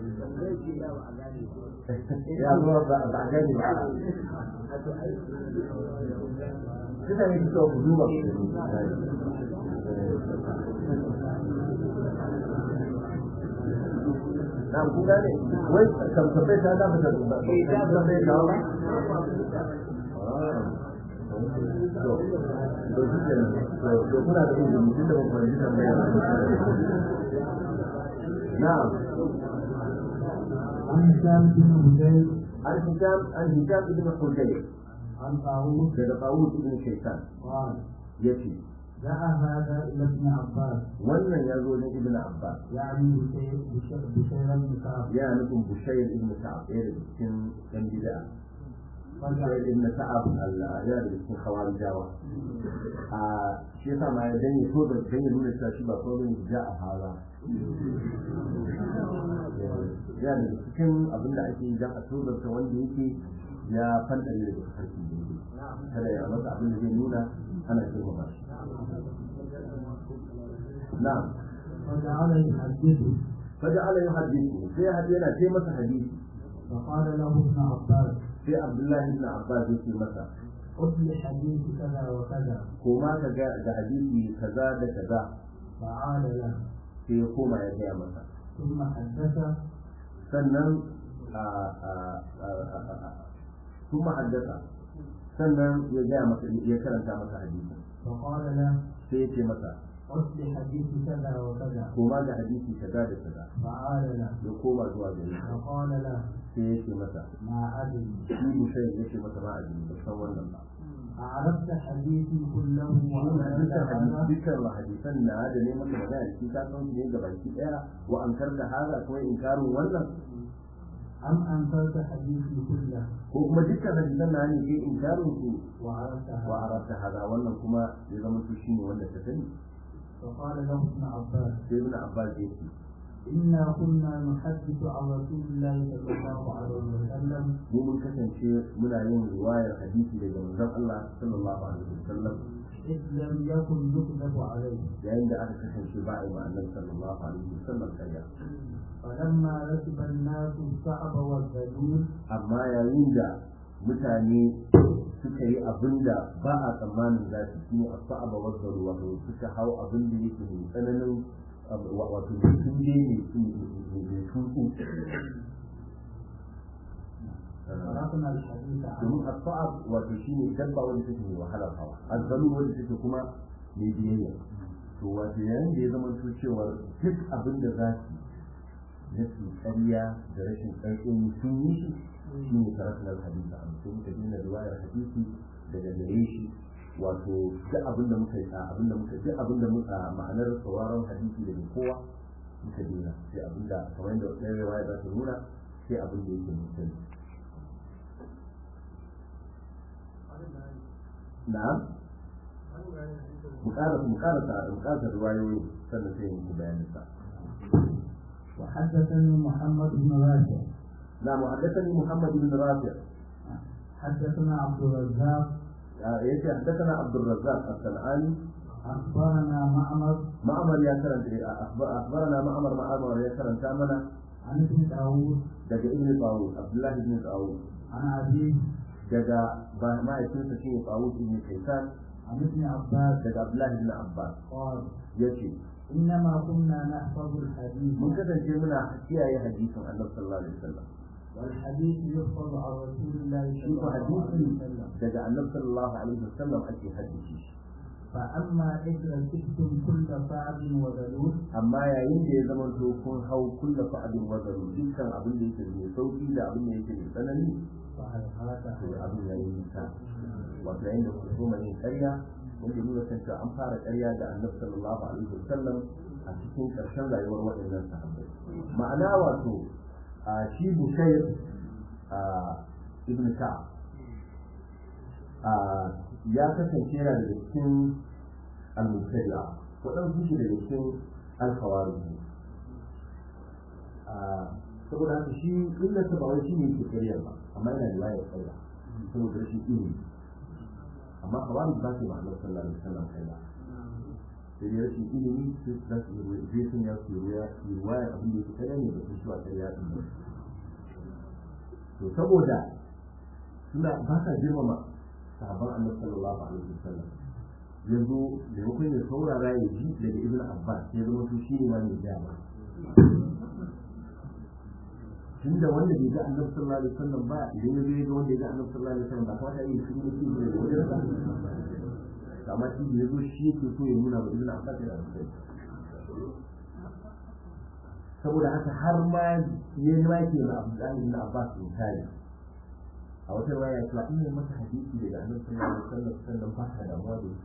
ya zo ba ba gani ba kita ne so ku duba na ku gane wai kan tabbata ta da mata ba ta da mai da ba to to shi ne to to kuna da ilimi tun da ban ji tambaya na'am عن هشام بن هشيم an hisham an hisham ibn hudayr عن طاووس daga Tawus ibn Shaytan قال yace جاء هذا إلى ابن عباس wannan ya zo ne ibn Abbas يعني بشير بشير بشير بن كعب ya nufin Bushayr ibn Ka'ab ɗaya daga cikin ɗan bid'a فجاء Bushayr ibn Ka'ab Allah ya daga cikin khawarijawa a shi yasa ma ya danye so da danye nuna cewa shi ba kawai ne ja a hala ya daga cikin abin da ake yi don a tozarta wanda yake ya fantare daga harkin da yake kada ya masa abin da zai nuna ana girmama shi na'am فجعل يحدثه فجعل يحدثه sai hadi yana ce masa hadisi فقال له ابن عباس sai Abdullahi ibn Abbas yake masa قل لي حديث كذا وكذا ko ma ka ga da hadisi kaza da kaza فعاد له sai ya koma ya gaya masa ثم حدث sannan a- a- a- a- a- kuma haddasa sannan ya gaya masa ya karanta masa hadisi فقال له sai ya ce masa قل لي حديث كذا وكذا ko ma ga hadisi kaza da kaza فعاد له ya koma zuwa gare shi فقال له sai ya ce masa ما أدري shi bushe ya ce masa ba a jini ba san wannan ba أعرفت حديثي كله wannan وأنت dukkan hadisi هذا dukkan hadisan na da ne maka magana shi ka san su ne ga baki daya wa an karda haza ko inkarin wannan أم أنكرت حديثي كله ko kuma dukkan hadisan na ne ke inkarin su وعرفت wa هذا arabta haza wannan kuma ya zama su shine wanda ka sani فقال له ابن عباس sai ibn abbas ya ce إنا كنا نحدث عن رسول الله صلى الله عليه وسلم mu mun kasance muna yin riwayar hadisi daga manzon Allah sallallahu alaihi wasallam إذ لم يكن يكذب عليه yayin da aka kasance ba a yi ma'annar sallallahu alaihi wasallam karya فلما ركب الناس الصعب والذلول amma yayin da mutane suka yi abin da ba a tsammanin za su shi a sa'aba wasu wato suka hau abin da yake mai tsananin wato mai tunje mai tuntu تركنا الحديث عنه domin asfa'ab wato shine dabba wanda take mai wahalar hawa azzalu wanda take kuma mai biyayya to wato yayin da ya zama to cewa duk abin da za su na su ƙarya da rashin ƙarfin sun yi shi shi ne karatun hadisi a mutum muka dina riwayar hadisi daga gare shi wato duk abin da muka yi abin da muka duk abin da muka ma'anar sauraron hadisi daga kowa muka dina sai abin da kamar yadda ɗaya riwaya za ta nuna sai abin da yake mutum na'am mu ƙara mu ƙara ta mu ƙara ta riwayoyi sannan sai mu bayanin sa وحدثني محمد بن راشد نعم وحدثني محمد بن رافع حدثنا عبد الرزاق يأتي حدثنا عبد الرزاق الصنعاني أخبرنا معمر معمر يا كرم أخبرنا معمر معمر يا كرم تامنا عن ابن داوود دقى ابن طاووس عبد الله بن طاووس عن أبيه دقى ما يكون شيء طاووس بن كيسان عن ابن عباس دقى عبد الله بن عباس قال يأتي إنما كنا نحفظ الحديث من كذا شيء منا حكيها يا حديث عن النبي صلى الله عليه وسلم والحديث يحفظ عن رسول الله صلى شوف الله عليه حديثي وسلم دقى النبي صلى الله عليه وسلم أكي حديثي فأما إذا كنتم كل صعب وذلول amma yayin da ya zama to kun hau kulla fa'adin wazaru dukkan abin da yake mai sauki da abin da yake mai tsanani فهل to abin ya yi nisa wato yayin da ku so yin ƙarya wanda nuna kan cewa an fara ƙarya da annabi sallallahu alaihi wasallam a cikin ƙarshen rayuwar waɗannan sahabbai ma'ana wato a shi bushayr a ibn ka'ab a ya kasance yana daga cikin al-mubtadi'a waɗansu shi daga cikin al-khawarij saboda haka shi illarsa ba wai shi ne yake ƙaryar ba amma yana da layar ƙarya saboda rashin ilimi amma khawarij ba su ma'anar sallallahu alaihi wasallam ƙarya sai dai rashin ilimi sai za su yi zai sun ya su yi ruwayar abin da yake ƙarya ne da su shi wa ƙarya ɗin ba to saboda suna ba sa girmama sahabban annabi sallallahu alaihi wasallam yanzu maimakon ya saurara ya ji daga ibn abbas ya zama su shi ne ma mai gaya ba tunda wanda bai ga annabi sallallahu alaihi wasallam ba idan ya zo ya ga wanda ya ga annabi sallallahu alaihi wasallam ba kawai ya yi shi ne shi ne wajen sa amma shi da ya zo shi yake so ya nuna wa ibn abbas yana da sai saboda haka har ma ya ma ke na abdullahi ibn abbas in kare a wata waya ya cewa ina masa hadisi daga annabi sallallahu alaihi wasallam sannan ba ka damuwa da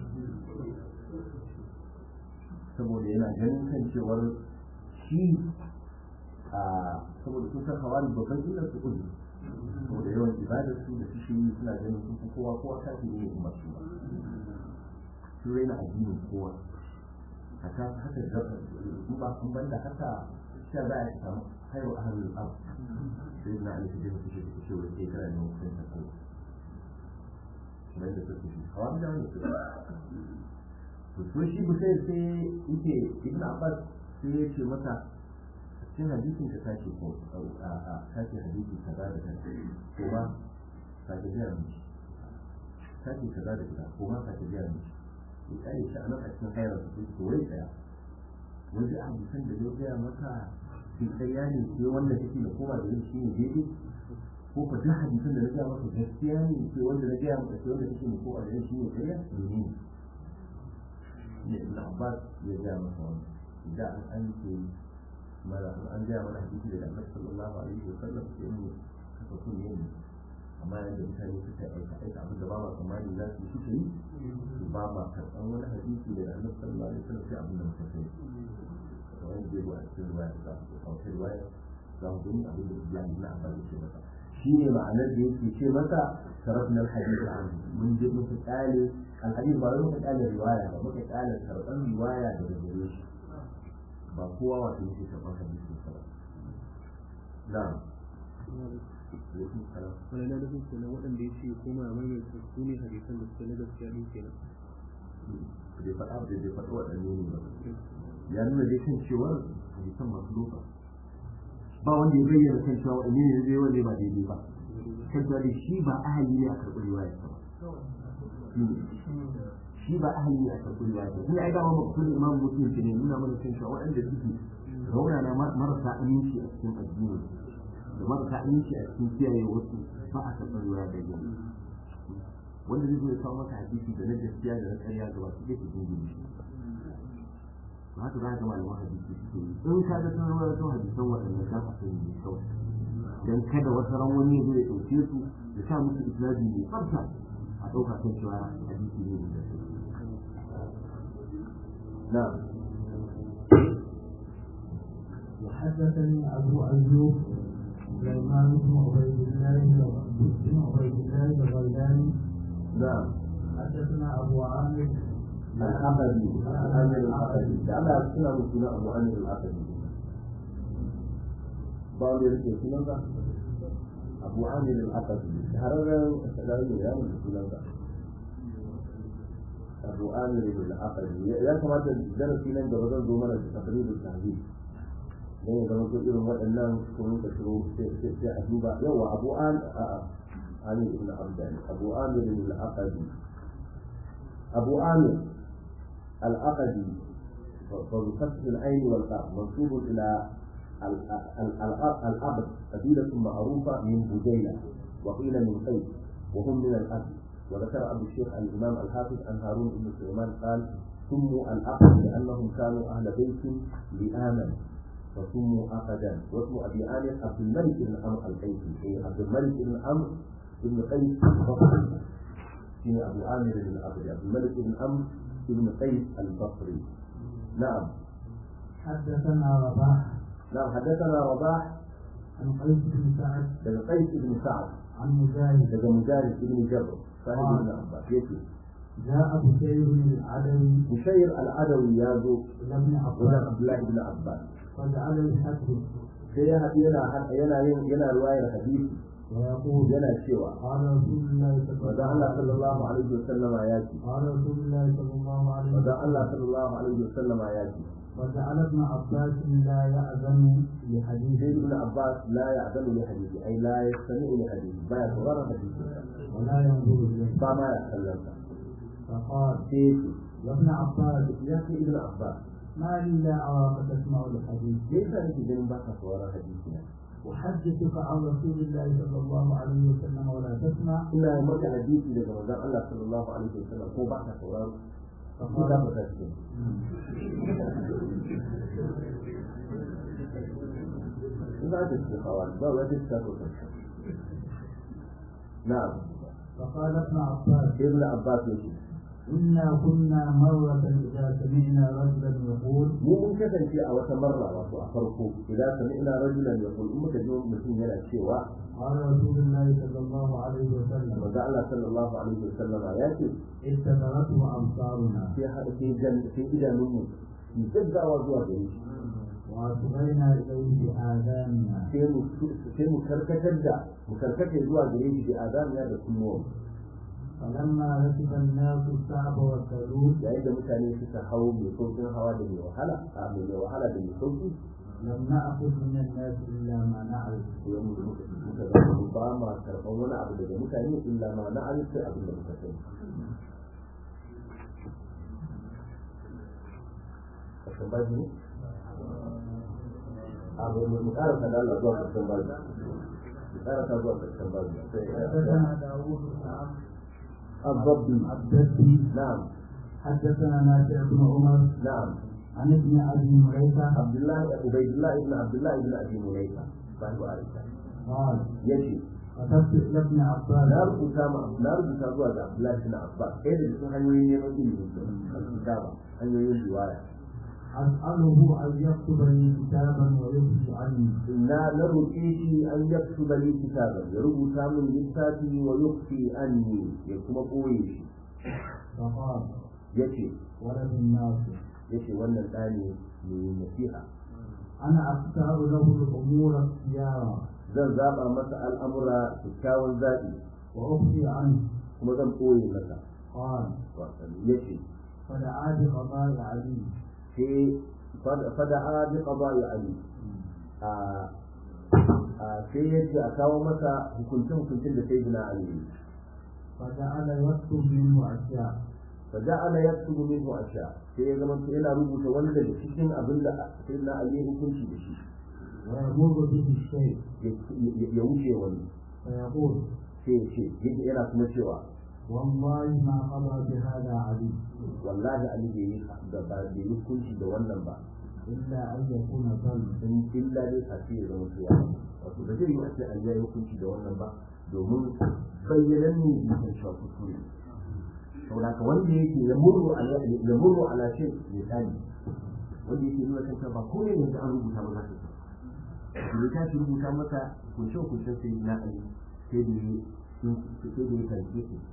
saboda yana ganin kan cewar shi a saboda sun san hawari babban illar su kudu saboda yawan ibadar su da su shi suna ganin sun fi kowa kowa kafin ne kuma su ba su raina addinin kowa haka haka da in ba kun banda haka sha za a samu haihu a hannun abu sai na alifi da mutu shi da shi wani shekara ne mutum ta kai kuma yadda suke shi hawa da wani su to so shi busai sai yake ibn abbas sai ya ce masa cikin hadisin ka tashi ko a tashi hadisi kaza da kaza ko ma ka ga biya mishi tashi kaza da kaza ko ma ka ga biya mishi ya kare shi a nan a cikin hayar su ko wai tsaya wani hadisan da zai gaya maka sai ƙarya ne sai wanda kake da kowa da yin shi ne daidai ko ka duk hadisan da na gaya maka gaskiya ne sai wanda na gaya maka sai wanda kake da kowa da yin shi ne ƙarya ne ne ibn abbas ya gaya maka wannan idan an an ce mara an gaya mana hadisi daga annabi sallallahu alaihi wa sallam sai mu kafa kun ne amma yadda mutane suka aika aika abin da ba ma tsammani za su yi suka yi ba ma karɓan wani hadisi daga annabi sallallahu alaihi wa sallam sai abin da muka sani kamar yadda ya a cikin ruwaya za mu a wata ruwaya za mu gani abin da Ibrahim na Abbas ya ce masa shi ne ma'anar da yake ce masa sarrafin alhadisi an mun je muka kyale alhadisi ba wai muka kyale riwaya ba muka kyale karɓan riwaya daga gare shi ba kowa wato yake karɓar hadisi ba na'am wani na nufin kenan waɗanda ya ce koma a maimaita su ne hadisan da suke na gaskiya ɗin kenan bai faɗa da bai faɗa waɗanne ne ba ya nuna dai kan cewar hadisan masu loka ba wanda ya bayyana kan cewa waɗanne ne zai wanda ba daidai ba kan cewa dai shi ba ahali ne a karɓi riwaya ba shi ba ahali ne a karɓi riwaya ba kuma ai dama maksudin imam muslim ne nuna mana kan cewa waɗanda suke raunana marasa aminci a cikin addini da marasa aminci a cikin kiyaye wasu ba a karɓar riwaya da gani wanda zai zo ya kawo maka hadisi da na gaskiya da na ƙarya ga ba su ke cikin gini shi to haka za ka ga malaman hadisi suke yi in ka ga sanar wani sau hadisan waɗannan za ka sani ne kawai dan kada wata ran wani ya zo ya ɗauke su ya sa musu isnadi mai tsafta a ɗauka kan cewa hadisi ne da na'am وحدثني أبو أيوب سليمان بن عبيد الله بن عبيد الله الغيلاني na'am حدثنا أبو عامر al-aqadi al-amir al-aqadi da Allah ya suna mu suna Abu Amir al-aqadi ba wanda ya rike sunan ba Abu Amir al-aqadi hararren sarari ya mutu sunan ba Abu Amir al-aqadi ya kamata darasi nan gaba zan zo mana da tafsirin tahzib dan ya zama ko irin waɗannan kun ka shiro sai a duba yawa Abu An Ali ibn Abdan Abu Amir al-aqadi Abu Amir العقدي وبفتح العين والقاف منسوب الى العقد قبيلة معروفة من بجيلة وقيل من قيس وهم من الأسد وذكر أبو الشيخ الإمام الحافظ عن هارون بن سليمان قال سموا العقد لأنهم كانوا أهل بيت لآمن فسموا عقدا واسم أبي آمر عبد الملك بن عمرو القيسي أي عبد الملك بن عمرو بن قيس البصري شنو أبو آمر بن عبد عبد الملك بن عمرو بن قيس البصري نعم حدثنا رباح نعم حدثنا رباح عن قيس بن سعد بن قيس بن سعد عن مجاهد بن مجاهد بن جبر صاحب ابن عباس يكفي جاء بشير العدوي بشير العدوي يازو إلى ابن ولا عباس عبد الله بن عباس فجعل يحدث sai ya haɗu yana yana yin yana ruwayar hadisi ويقول yana cewa قال رسول الله صلى manzo Allah sallallahu alaihi wasallama ya ce قال رسول الله صلى الله عليه manzo وسلم Allah sallallahu alaihi wasallama ya ce وجعل ابن عباس لا يأذن لحديث sai ibn Abbas la ya'zanu li hadisi ai la yastami'u li hadisi baya sauraron hadisi ولا ينظر إليه ba ma ya kallonsa فقال sai ya ce يا ابن عباس ya ce ibn Abbas ما لي لا أراك تسمع الحديث me yasa nake ganin ba ka sauraron hadisi na أحدثك عن رسول الله صلى الله عليه وسلم ولا تسمع ina maka hadisi daga manzon Allah sallallahu alaihi wasallam ko ba ka sauraro ko za فقال ka tashi in za ka ci kawai ba wani ta ko na'am فقال ابن عباس ibn Abbas yake إنا كنا مرة إذا سمعنا رجلا يقول mu mun kasance a wata marra wato a farko idan sami'na rajulan yaqul in muka ji mutum yana cewa قال رسول الله صلى الله عليه وسلم manzo Allah sallallahu alaihi wasallam ya ce استدرته أبصارنا sai haɗa sai jan sai idanunmu su gaggawa zuwa gare shi وأصغينا إليه بآذاننا sai mu sai mu karkatar da mu karkace zuwa gare shi da azamiya da kunnuwa فلما ركب الناس الصعب والسلوك yayin da mutane suka hau mai saukin hawa da mai wahala a mai mai wahala da mai sauki لم نأخذ من الناس إلا ما نعرف sai mu muka muka zama ba ma karɓan wani abu daga mutane illa ma na arifai abin da muka sani kasan baji ne a bai mu ƙara da Allah zuwa kasan baji mu ƙara ta zuwa kasan baji حدثنا داوود بن عمرو الضبي الدبي نعم حدثنا نافع بن عمر نعم عن ابن ابي مليكه عبد الله عبيد الله ابن عبد الله ابن ابي مليكه صاحب عائشه قال يجي كتبت الى ابن na عباس rubuta ma na rubuta zuwa ga Abdullahi bin Abbas ɗaya da cikin hanyoyin neman ilimi al-kitaba hanyoyin riwaya اساله ان يكتب لي كتابا ويخفي عني na na roƙe shi an yaktuba li kitaban ya rubuta min littafi wa yukhfi anni ya kuma koye shi فقال yace ولد الناس yace wannan ɗani ne nasiha انا اختار له الامور اختيارا zan zaba masa al'amura kyakkyawan zaɓi واخفي عنه kuma zan koye masa قال yace فدعا بقضاء علي sai fada'a bi qada'i ali a a sai yace a kawo masa hukuncin hukuncin da sai bina ali فجعل يكتب منه اشياء faja'ala yaktubu minhu asha sai ya zama yana rubuta wani daga cikin abin da sai na ali hukunci da shi ويمر به الشيء ya wuce wani فيقول sai ya ce yadda yana kuma cewa والله ما قضى بهذا علي wallahi ali bai yi da ba bai yi hukunci da wannan ba إلا أن يكون ظلم in illa dai a ce ya zama cewa wato da zai yi a ce an yi hukunci da wannan ba domin bayyanan ne bai san cewa kuskure saboda ka wanda yake ya murru ala ya murru ala shay ya tsani wanda yake nuna kan cewa ba komai ne da an rubuta ba za ka san da ta shi rubuta masa kunce kuncen sai na ali sai da ya sai da ya kalli shi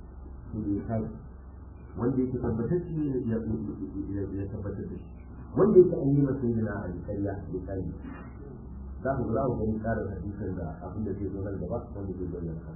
to ya kai wanda yake tabbatacce ya ya tabbatar da shi wanda yake an yi masa yana a ƙarya ya kai za ku za ku gani karin hadisin da abin da zai zo nan gaba wanda zai zo nan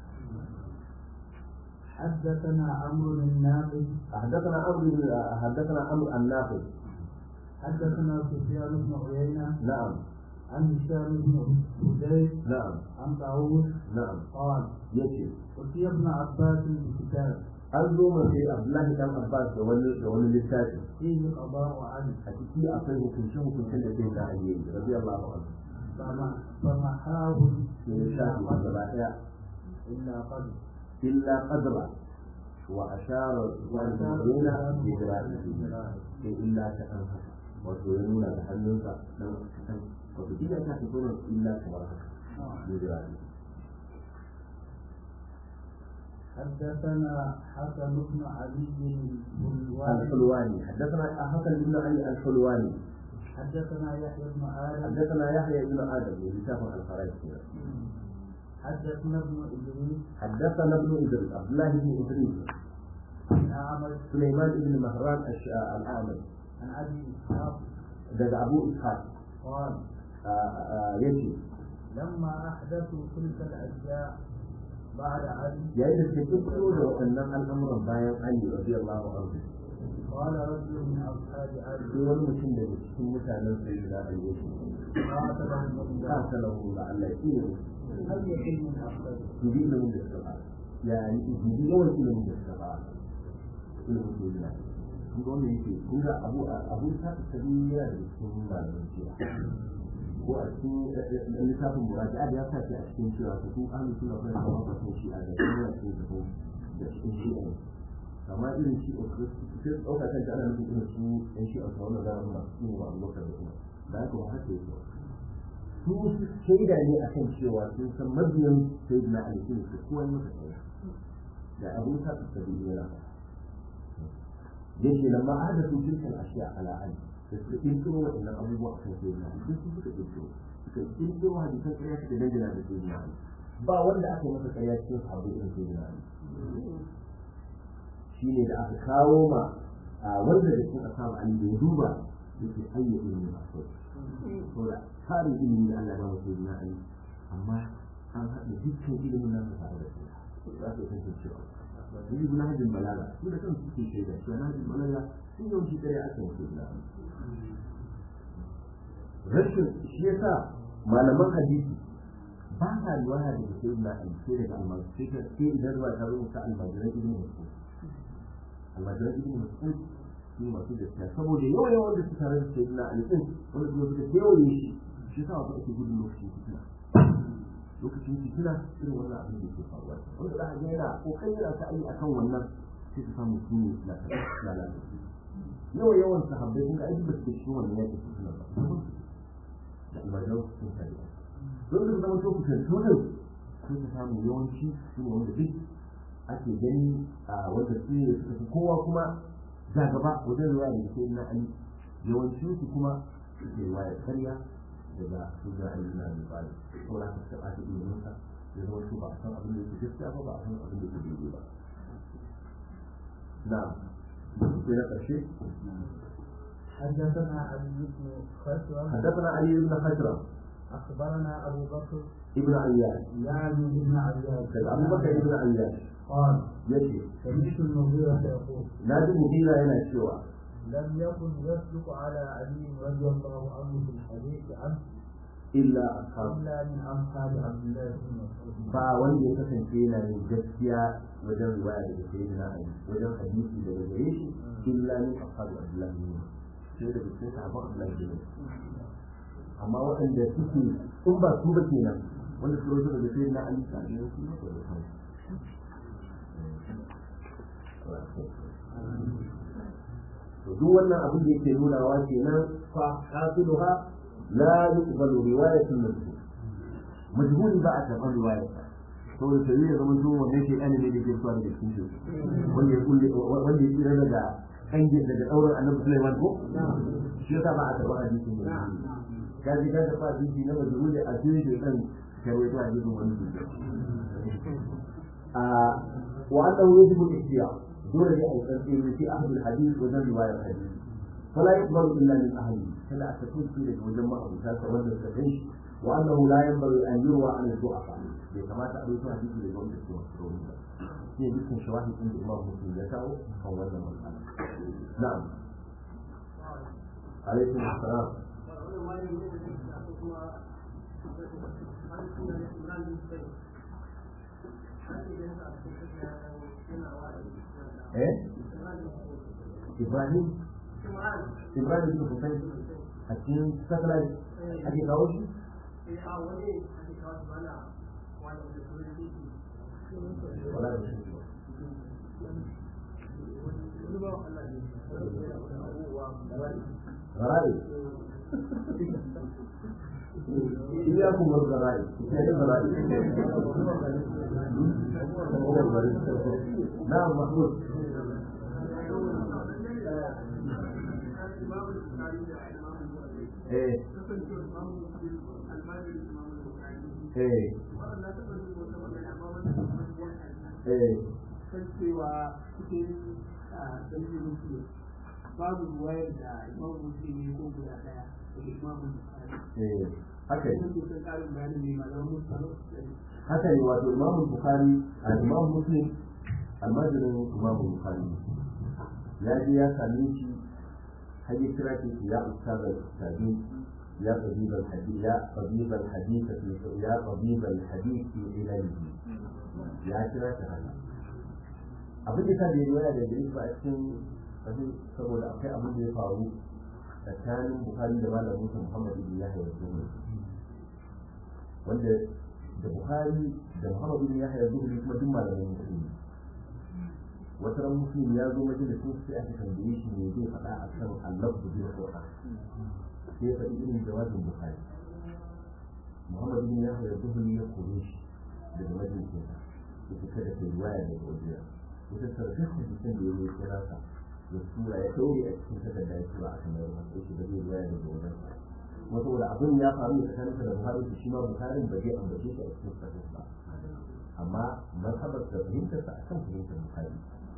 حدثنا عمرو بن نافع حدثنا عمرو حدثنا عمرو النافذ حدثنا سفيان بن عيينة نعم عن هشام بن حديث نعم عن طاووس نعم قال yace أتي ابن عباس بكتاب an zo mu sai Abdullahi dan Abbas da wani da wani littafi فيه قضاء عدل a ciki akwai hukunce hukuncen da sai da Ali radiyallahu anhu فما- فمحاه sai ya shafi gaba daya إلا قد illa qadra wa ashara walidina bi jira'ihi sai illa ta an haka wato ya nuna da hannunsa dan kan wato idan ka fito ne illa kamar haka bi jira'ihi حدثنا حسن بن علي الحلواني الحلواني حدثنا حسن بن علي الحلواني حدثنا يحيى بن آدم حدثنا يحيى بن ادم لسان الفرائض حدثنا ابن إدريس حدثنا ابن ادريس عبد الله بن ادريس عن أعمش سليمان بن مهران الش- الاعمش عن أبي إسحاق daga abu ishaq قال yace لما أحدثوا تلك الأشياء بعد علي yayin da suke fito da waɗannan al'amuran bayan ali radiyallahu anhu قال رجل من أصحاب sai علي wani mutum daga cikin mutanen sayyidina ali yace قاتلهم الله qatalahu la Allah ya هل يكن من أفضل dubi ilimin da suka ba yani dubi yawan ilimin da suka ba ilimin sayyidina ali kun ga wannan yake kun ga abu abu ta tabi yana da cikin malamin cewa ko a cikin littafin muraja'a da ya sa shi a cikin cewa su su ahlus sunna wal jama'a ba sun shi a da kuma cikin su da cikin shi ne amma irin shi a sai ɗauka kan ana nufin irin su ɗan shi a wannan zamanin masu yin wa abubakar da kuma da haka ba haka yake su shaida ne a kan cewa sun san mabiyan sayyidina ali sun su kowa masa ɗaya da abu ta tabi yana yake lamma ahdathu tilka al-ashya ala ali da suka kirkiro waɗannan abubuwa a kan sayyidina ali duk su suka kirkiro suka kirkiro hadisan ƙarya suka dangana da sayyidina ali ba wanda aka yi masa ƙarya cikin sahabbai irin sayyidina ali shine da aka kawo ma a wanda da cikin ashabu ali da ya duba yake ayya ilmi a kai to da tarin ilimi da Allah ya ba mu sayyidina ali amma an haɗa dukkan ilimin nan tare da shi za ka san cewa yi ibn hajjin balaga su da kansu suke shaida shi na hajjin balaga sun yawanci ɗaya aka yi sayyidina ali rashin shi yasa malaman hadisi ba sa riwaya daga sayyidina ali sai daga almajirai sai sai idan ruwa ta rubuta almajirai ibn mas'ud almajirai ibn mas'ud su masu gaskiya saboda yawa yawan da suka rasa sayyidina ali din wanda kuma suka kewaye shi shi yasa wasu ake gudun lokacin fitina lokacin fitina irin wannan abin da yake faruwa wanda za a ga yana kokarin yana ta ayi akan wannan sai ka samu su ne lalata yawa yawan sahabbai kun ga aiki ba su ke cikin wannan yakin fitina ba da almajiran sun kare don da zama to kusantu din sai ka samu yawanci su ne wanda duk ake gani a wanda su ne suka fi kowa kuma za gaba wajen ruwa da ke na ali yawancin su kuma suke ruwa da karya daga shugaban ali na abi talib ko na ka taɓa ta ilimin sa ya zama su ba a san abin da yake gaskiya ba ba a san abin da yake daidai ba na sai na ƙarshe حدثنا علي بن خشرم حدثنا علي بن حجرة أخبرنا أبو بكر ابن عياش يعني ابن عياش daga abubakar ibn ayyash قال yace سمعت المغيرة يقول na ji muhira yana cewa لم يكن يصدق على علي رضي الله عنه في الحديث عنه illa ashab إلا من أصحاب عبد الله بن مسعود ba wanda ya kasance yana yin gaskiya wajen riwaya daga sayyidina ali wajen hadisi daga gare shi illa min ashabi abdullahi bin sai daga cikin sahabban abdullahi bin amma waɗanda suke in ba su ba kenan wanda su rawaito daga sayyidina ali ta ne su ne da kansu to duk wannan abin da yake nunawa kenan fa hasiluha la yuqbalu riwayatun majhul majhuli ba a karɓar riwayar to da sai ya zama zuwa wannan shi ɗan ne da ke zuwa daga cikin shi wanda ya kulle wanda ya tsira daga kange daga ɗaurin annabi Sulaiman ko shi yasa ba a karɓar hadisin ne ka ji ka karɓa hadisi na majhuli a cikin shi ɗan ka rawaito hadisin wani su a وأنه يجب الاحتياط دون التنقيل في أهل الحديث وجن رواية الحديث فلا يقبل إلا من أهله فلا تكون في لك وجمع أبو ساسة وجن التعيش وأنه لا ينبغي أن يروى عن الضعفاء كما تعرف حديث لجمع السورة هي جسم شواهد عند الإمام مسلم ذكره أو ولا مسألة نعم عليكم السلام ايه ابراهيم ابراهيم بن حسين حكيم ساتلايت ake kawo shi wala da shi غرائب إياكم والغرائب غرائب نعم محمود ايه ايه ايه cewa cikin dalilin musulun babu ruwayar da imam musulun ne ko guda daya da imam musulun eh haka ne sun sun karin bayanin ne malaman musulun haka ne wato imam bukhari a imam muslim almajirin imam bukhari ya je ya same shi har ya kira shi ya ustaz al-ustadi ya qabib al-hadith ya qabib al-hadith ya qabib al-hadith fi ilalihi ya kira shi haka abin da ta da riwaya da Idris ba a cikin abin saboda akwai abin da ya faru tsakanin Bukhari da malamin sa Muhammad ibn Yahya al-Zuhri wanda da Bukhari da Muhammad ibn Yahya al-Zuhri kuma duk malamin musulmi wata ran musulmi ya zo majalisin sai aka tambaye shi ne zai faɗa a kan Allah da bil Qur'an sai ya faɗi irin jawabin Bukhari Muhammad ibn Yahya al-Zuhri ya kore shi daga majalisin sa ya kada kai riwaya daga wajen wata sarfin hadisin da ya yi kira ka ya tura ya ɗaure a cikin takarda ya tura a kan yau a sai da zai ruwaya daga wajen kuma saboda abin ya faru ne tsakanin da Buhari da shi ma Buharin ba zai ambace shi a cikin sahih ba amma mazhabar da fahimtar sa akan fahimtar Buhari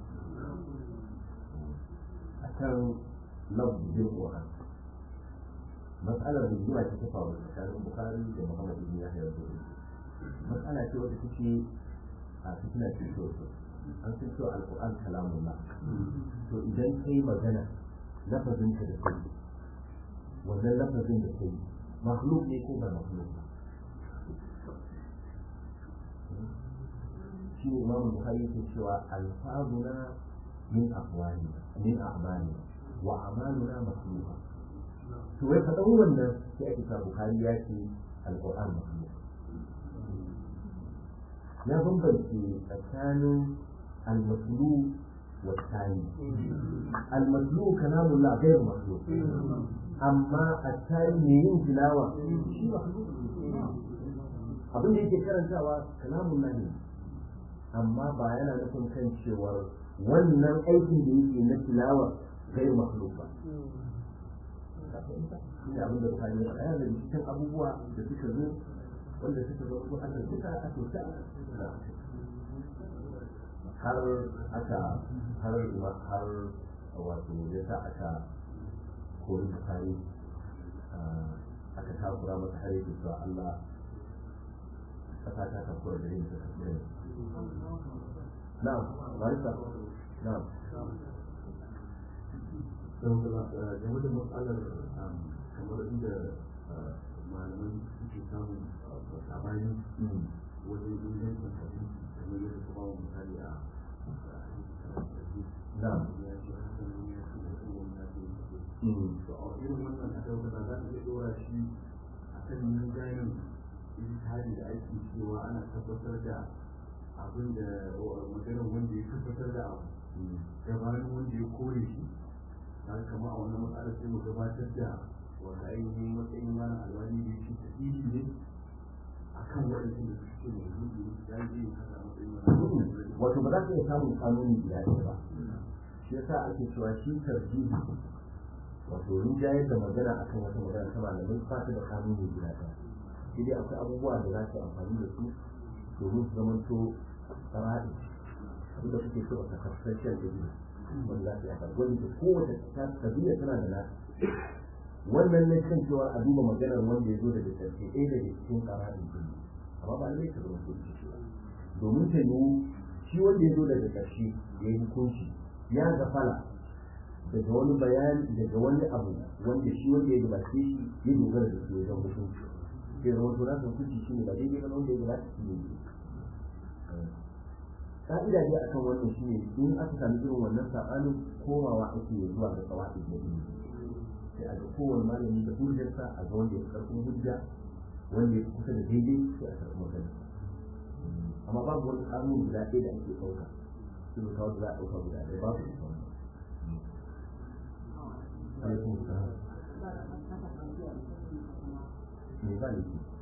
akan lafzin Qur'an mas'alar da zuwa ta faru tsakanin Buhari da Muhammad ibn Yahya al-Zuhri mas'ala ce wadda take a fitina ce sosai an san cewa alquran kalamullah to idan kai magana lafazin ka da kai wannan lafazin da kai makhluk ne ko ba makhluk ba shi ne imamu bukhari yake cewa alfazuna min aqwali min a'mali wa amaluna makhluqa to wai faɗan wannan sai ake sa bukhari ya ce alquran makhluk ya bambance tsakanin المطلوب والثاني المطلوب كلام الله غير مخلوق أما الثاني من تلاوة شيء مخلوق abin da yake karantawa kalamun nan ne amma ba yana nufin kan cewar wannan aikin da yake na tilawa kai makhluk ba shi abin da bukari ya faɗa da cikin abubuwa da suka zo wanda suka zo ko Allah suka a tota har aka har har wato ya sa aka kori bukari aka takura masa har yake cewa Allah kasa ta takura da yin ta takura na'am barisa na'am game da matsalar kamar inda malaman suke samun sabani wajen ingancin hadisi kamar yadda su ba misali a na'am ya ce hasan ne ya ce da kuma ya ce to a irin wannan a daukata za a iya dora shi a kan yin ganin ijtihadi da ake cewa ana tabbatar da abin da maganar wanda ya tabbatar da abu gabanin wanda ya kore shi na kama a wannan matsalar sai mu gabatar da wanda ainihin matsayin wani alwani da yake tafiyi ne a kan waɗansu da suke mai rubu ya yi haka a matsayin wani wato ba za ka iya samun kanuni guda ɗaya ba shi yasa ake cewa shi tarjihi wato rinjayar da magana akan wata magana ta malamai ba ta da kanuni guda ɗaya sai dai akwai abubuwa da za ka yi amfani da su domin su zamanto tsara'i inda kuke so a kasashen da biyu wanda za su yi haka wanda ke kowace kabila tana da nata wannan ne kan cewa a duba maganar wanda ya zo daga ƙarshe ɗaya daga cikin ƙararin jini amma ba zai karɓar su shi ba domin ta yiwu shi wanda ya zo daga ƙarshe ya yi hukunci ya gafala daga wani bayani daga wani abu wanda shi wanda ya gabace shi ya dogara da su wajen hukunci sai zama to na hukunci shi ne ba daidai ba wanda ya gabace shi ne ka'ida dai akan wannan shi ne in aka sami irin wannan saɓanin komawa ake zuwa ga kawai da ilimi sai a ga kowane malami da hujjarsa a ga wanda ya karfin hujja wanda ya kusa da daidai sai a karɓi magana amma babu wani kanun guda ɗaya da ake ɗauka sai kawo da za a ɗauka guda ɗaya babu ita wannan alaikum salam me ba ne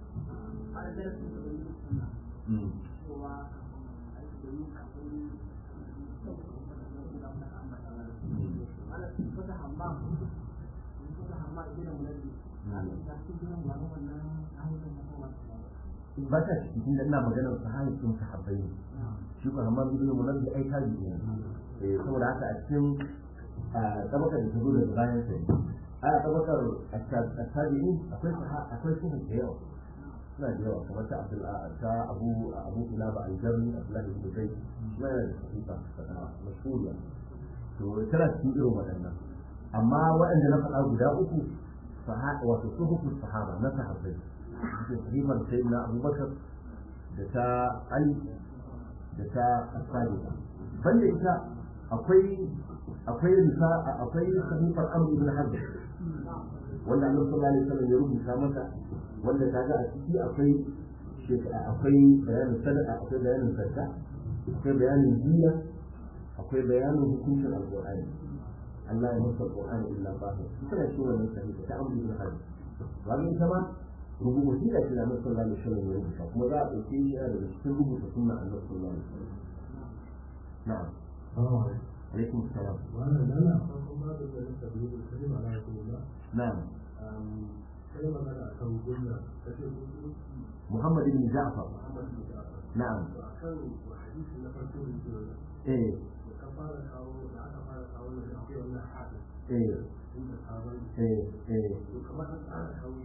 ba ta cikin da ina maganar sahabi sun sahabbai ne shi ko amma ibn munabbi ai tabi ne eh saboda haka a cikin tabakar da ta zo daga bayan sa a tabakar at-tabi'in akwai akwai su da yawa suna da yawa kamar ta Abdul ta Abu Abu Kilaba al-Jarmi Abdullah ibn Zayd shi ma yana da sahifa mashhuriya to tana cikin irin waɗannan amma waɗanda na faɗa guda uku wato suhufu sahaba na sahabbai cikin sahifar sayyidina Abubakar da ta Ali da ta Asali banda ita akwai akwai risa akwai sahifar Amr ibn Harb wanda Annabi sallallahu alaihi wasallam ya rubuta masa wanda kaga a ciki akwai akwai bayanin sadaqa akwai bayanin zakka akwai bayanin jiya akwai bayanin hukuncin alqur'ani Allah ya masa alqur'ani illa bahir kana shi wannan sahiha ta Amr ibn Harb wani ita ma rubutu da shi da Annabi sallallahu alaihi wasallam ya rubuta kuma za a ɗauke shi daga cikin rubuta sunna Annabi sallallahu alaihi wasallam na'am عليكم السلام وانا انا اقوم بالتدريب الكريم على رسول الله نعم كلمه انا كان قلنا محمد بن جعفر محمد بن جعفر نعم كان حديث اللي فرقوا لي ايه كفاره او لا كفاره او في ولا حاجه ايه انت صحابي ايه ايه وكمان انا حاولت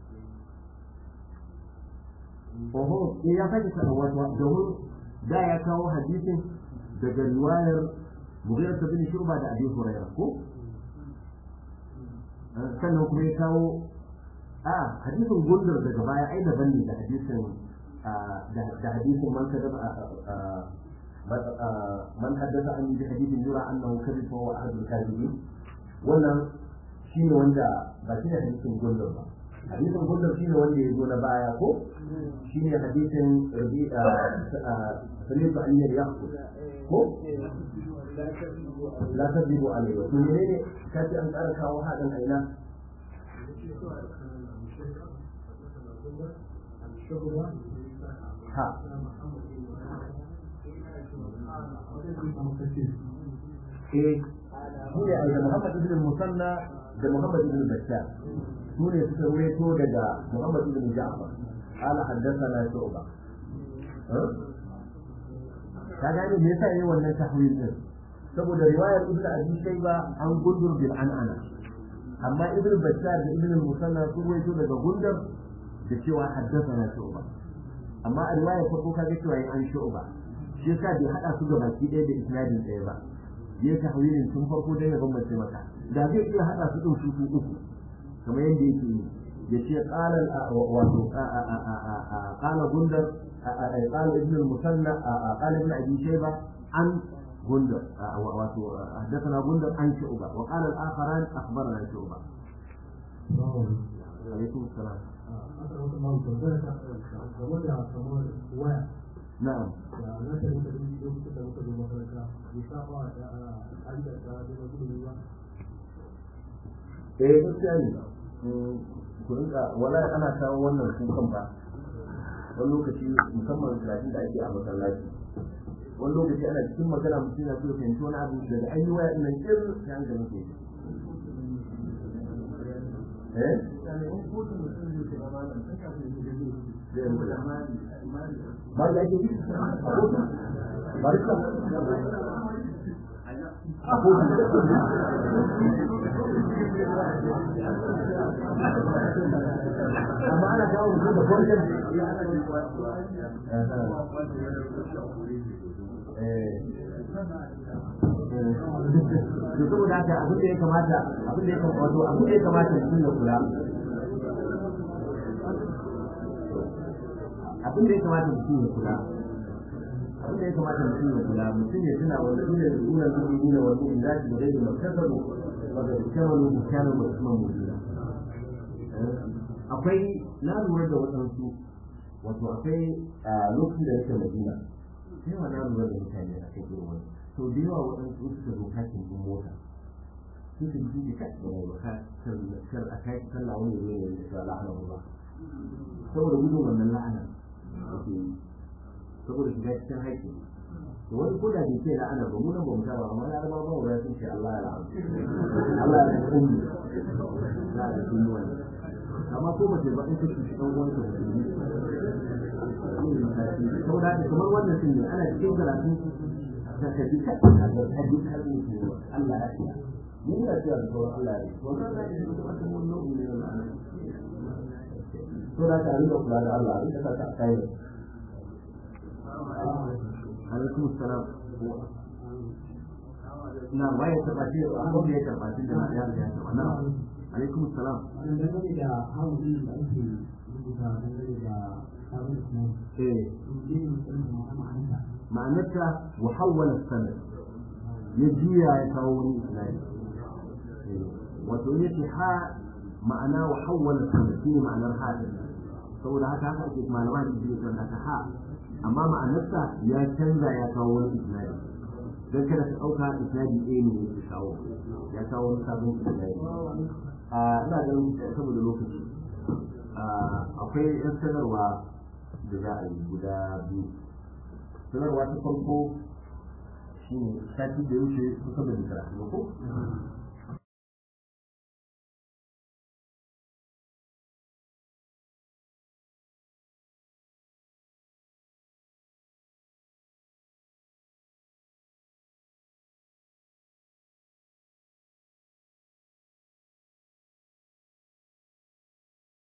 oho eh ya sake wato domin da ya kawo hadisin daga riwayar Mughira bin Shurba da Abi Hurairah ko sannan kuma ya kawo a hadisin gundar daga baya ai daban ne da hadisin da hadisin man kadaba man haddasa an bi hadisin yura annahu kadhib wa huwa ahadul kadhibin wannan shine wanda ba shi da hadisin gundar ba hadisin gundar shine wanda ya zo na baya ko shine hadisin sanin ba an yi yaqul ko la tadibu alayhi to menene kace an ƙara kawo hadin aina ha eh shine da Muhammad ibn Musanna da Muhammad ibn Bashar su ne suka ruwaito daga Muhammad ibn Ja'far قال حدثنا شعبة ka gane me yasa yayi wannan tahwil din saboda riwayar ibnu abi shayba an gundur bil an'ana amma ibnu bashar da ibnu musanna sun waito daga gundar da cewa haddathana shu'ba amma a riwayar farko kaga cewa yayi an shu'ba shi yasa bai hada su ga baki ɗaya da isnadin ɗaya ba yayi tahwilin tun farko dan ya bambance maka da zai iya hada su din su su uku kamar yadda yake yi yace qala wato qala gundar قال ابن المثنى قال ابن ابي شيبه عن غندر حدثنا غندر عن شعبه وقال الاخران اخبرنا شعبه عليكم السلام نعم eh gaskiya ne ku rinka wala ana kawo wannan kukan ba wani lokaci musamman karatun da ake a masallaci wani lokaci ana cikin magana mutum na so fahimci wani abu daga an yi waya ina kir sai an gama ke eh ba da ake yi barka amma ana kawo mutum da kwanton to saboda haka abin da ya kamata abin da ya kamata wato abin da ya kamata mutum ya kula abin da ya kamata mutum ya kula abin da ya kamata mutum ya kula mutum ya tuna wanda dole da dole da dole wa dole da shi da dole makasabu wanda kamalu mutanen da kuma mutuna akwai na lura da waɗansu wato akwai lokacin da nake madina sai wa na lura da mutane a kai irin wani to da yawa waɗansu suka zo kakin ɗin mota sun ka ji da kai da ba kar a kai sallah wani ne ne da sallah la'ana ba saboda gudun wannan la'ana saboda shiga cikin haƙƙi to wani ko da bai ce la'ana ba mu nan ba mu saba amma ya raba ba wa sun ce Allah ya la'ana Allah ya ummi na da sun wani amma ko ba ce ba in kace shi dan uwan ka musulmi saboda haka kamar wannan sun ne ana cikin karatu da ka ji ka ka ji ka ji Allah ya ce mun da cewa da sauran Allah ya ce wannan da ke da wata mun nau'i ne na la'ana to da ka rinka kula da Allah rinka sa ka kai alaikum salam na waye tabbaci abin da ya tabbaci da ya riga ya tabbata na alaikum salam dangane da hawan da ake rubuta dangane da sabon islam eh ne mutum da ma'anarsa ma'anarta wa hawwala sanad ya juya ya kawo wani islami wato yake ha ma'ana wa hawwala sanad shine ma'anar ha din saboda haka haka ake malama da suke kan haka ha amma ma'anarsa ya canza ya kawo wani islami dan kada ka dauka islami ɗaya ne yake kawo ya kawo wani sabon islami a ina ganin saboda lokaci akwai yan sanarwa da za a yi guda biyu sanarwa ta farko shi ne sati da ya wuce kusa da karatu ba ko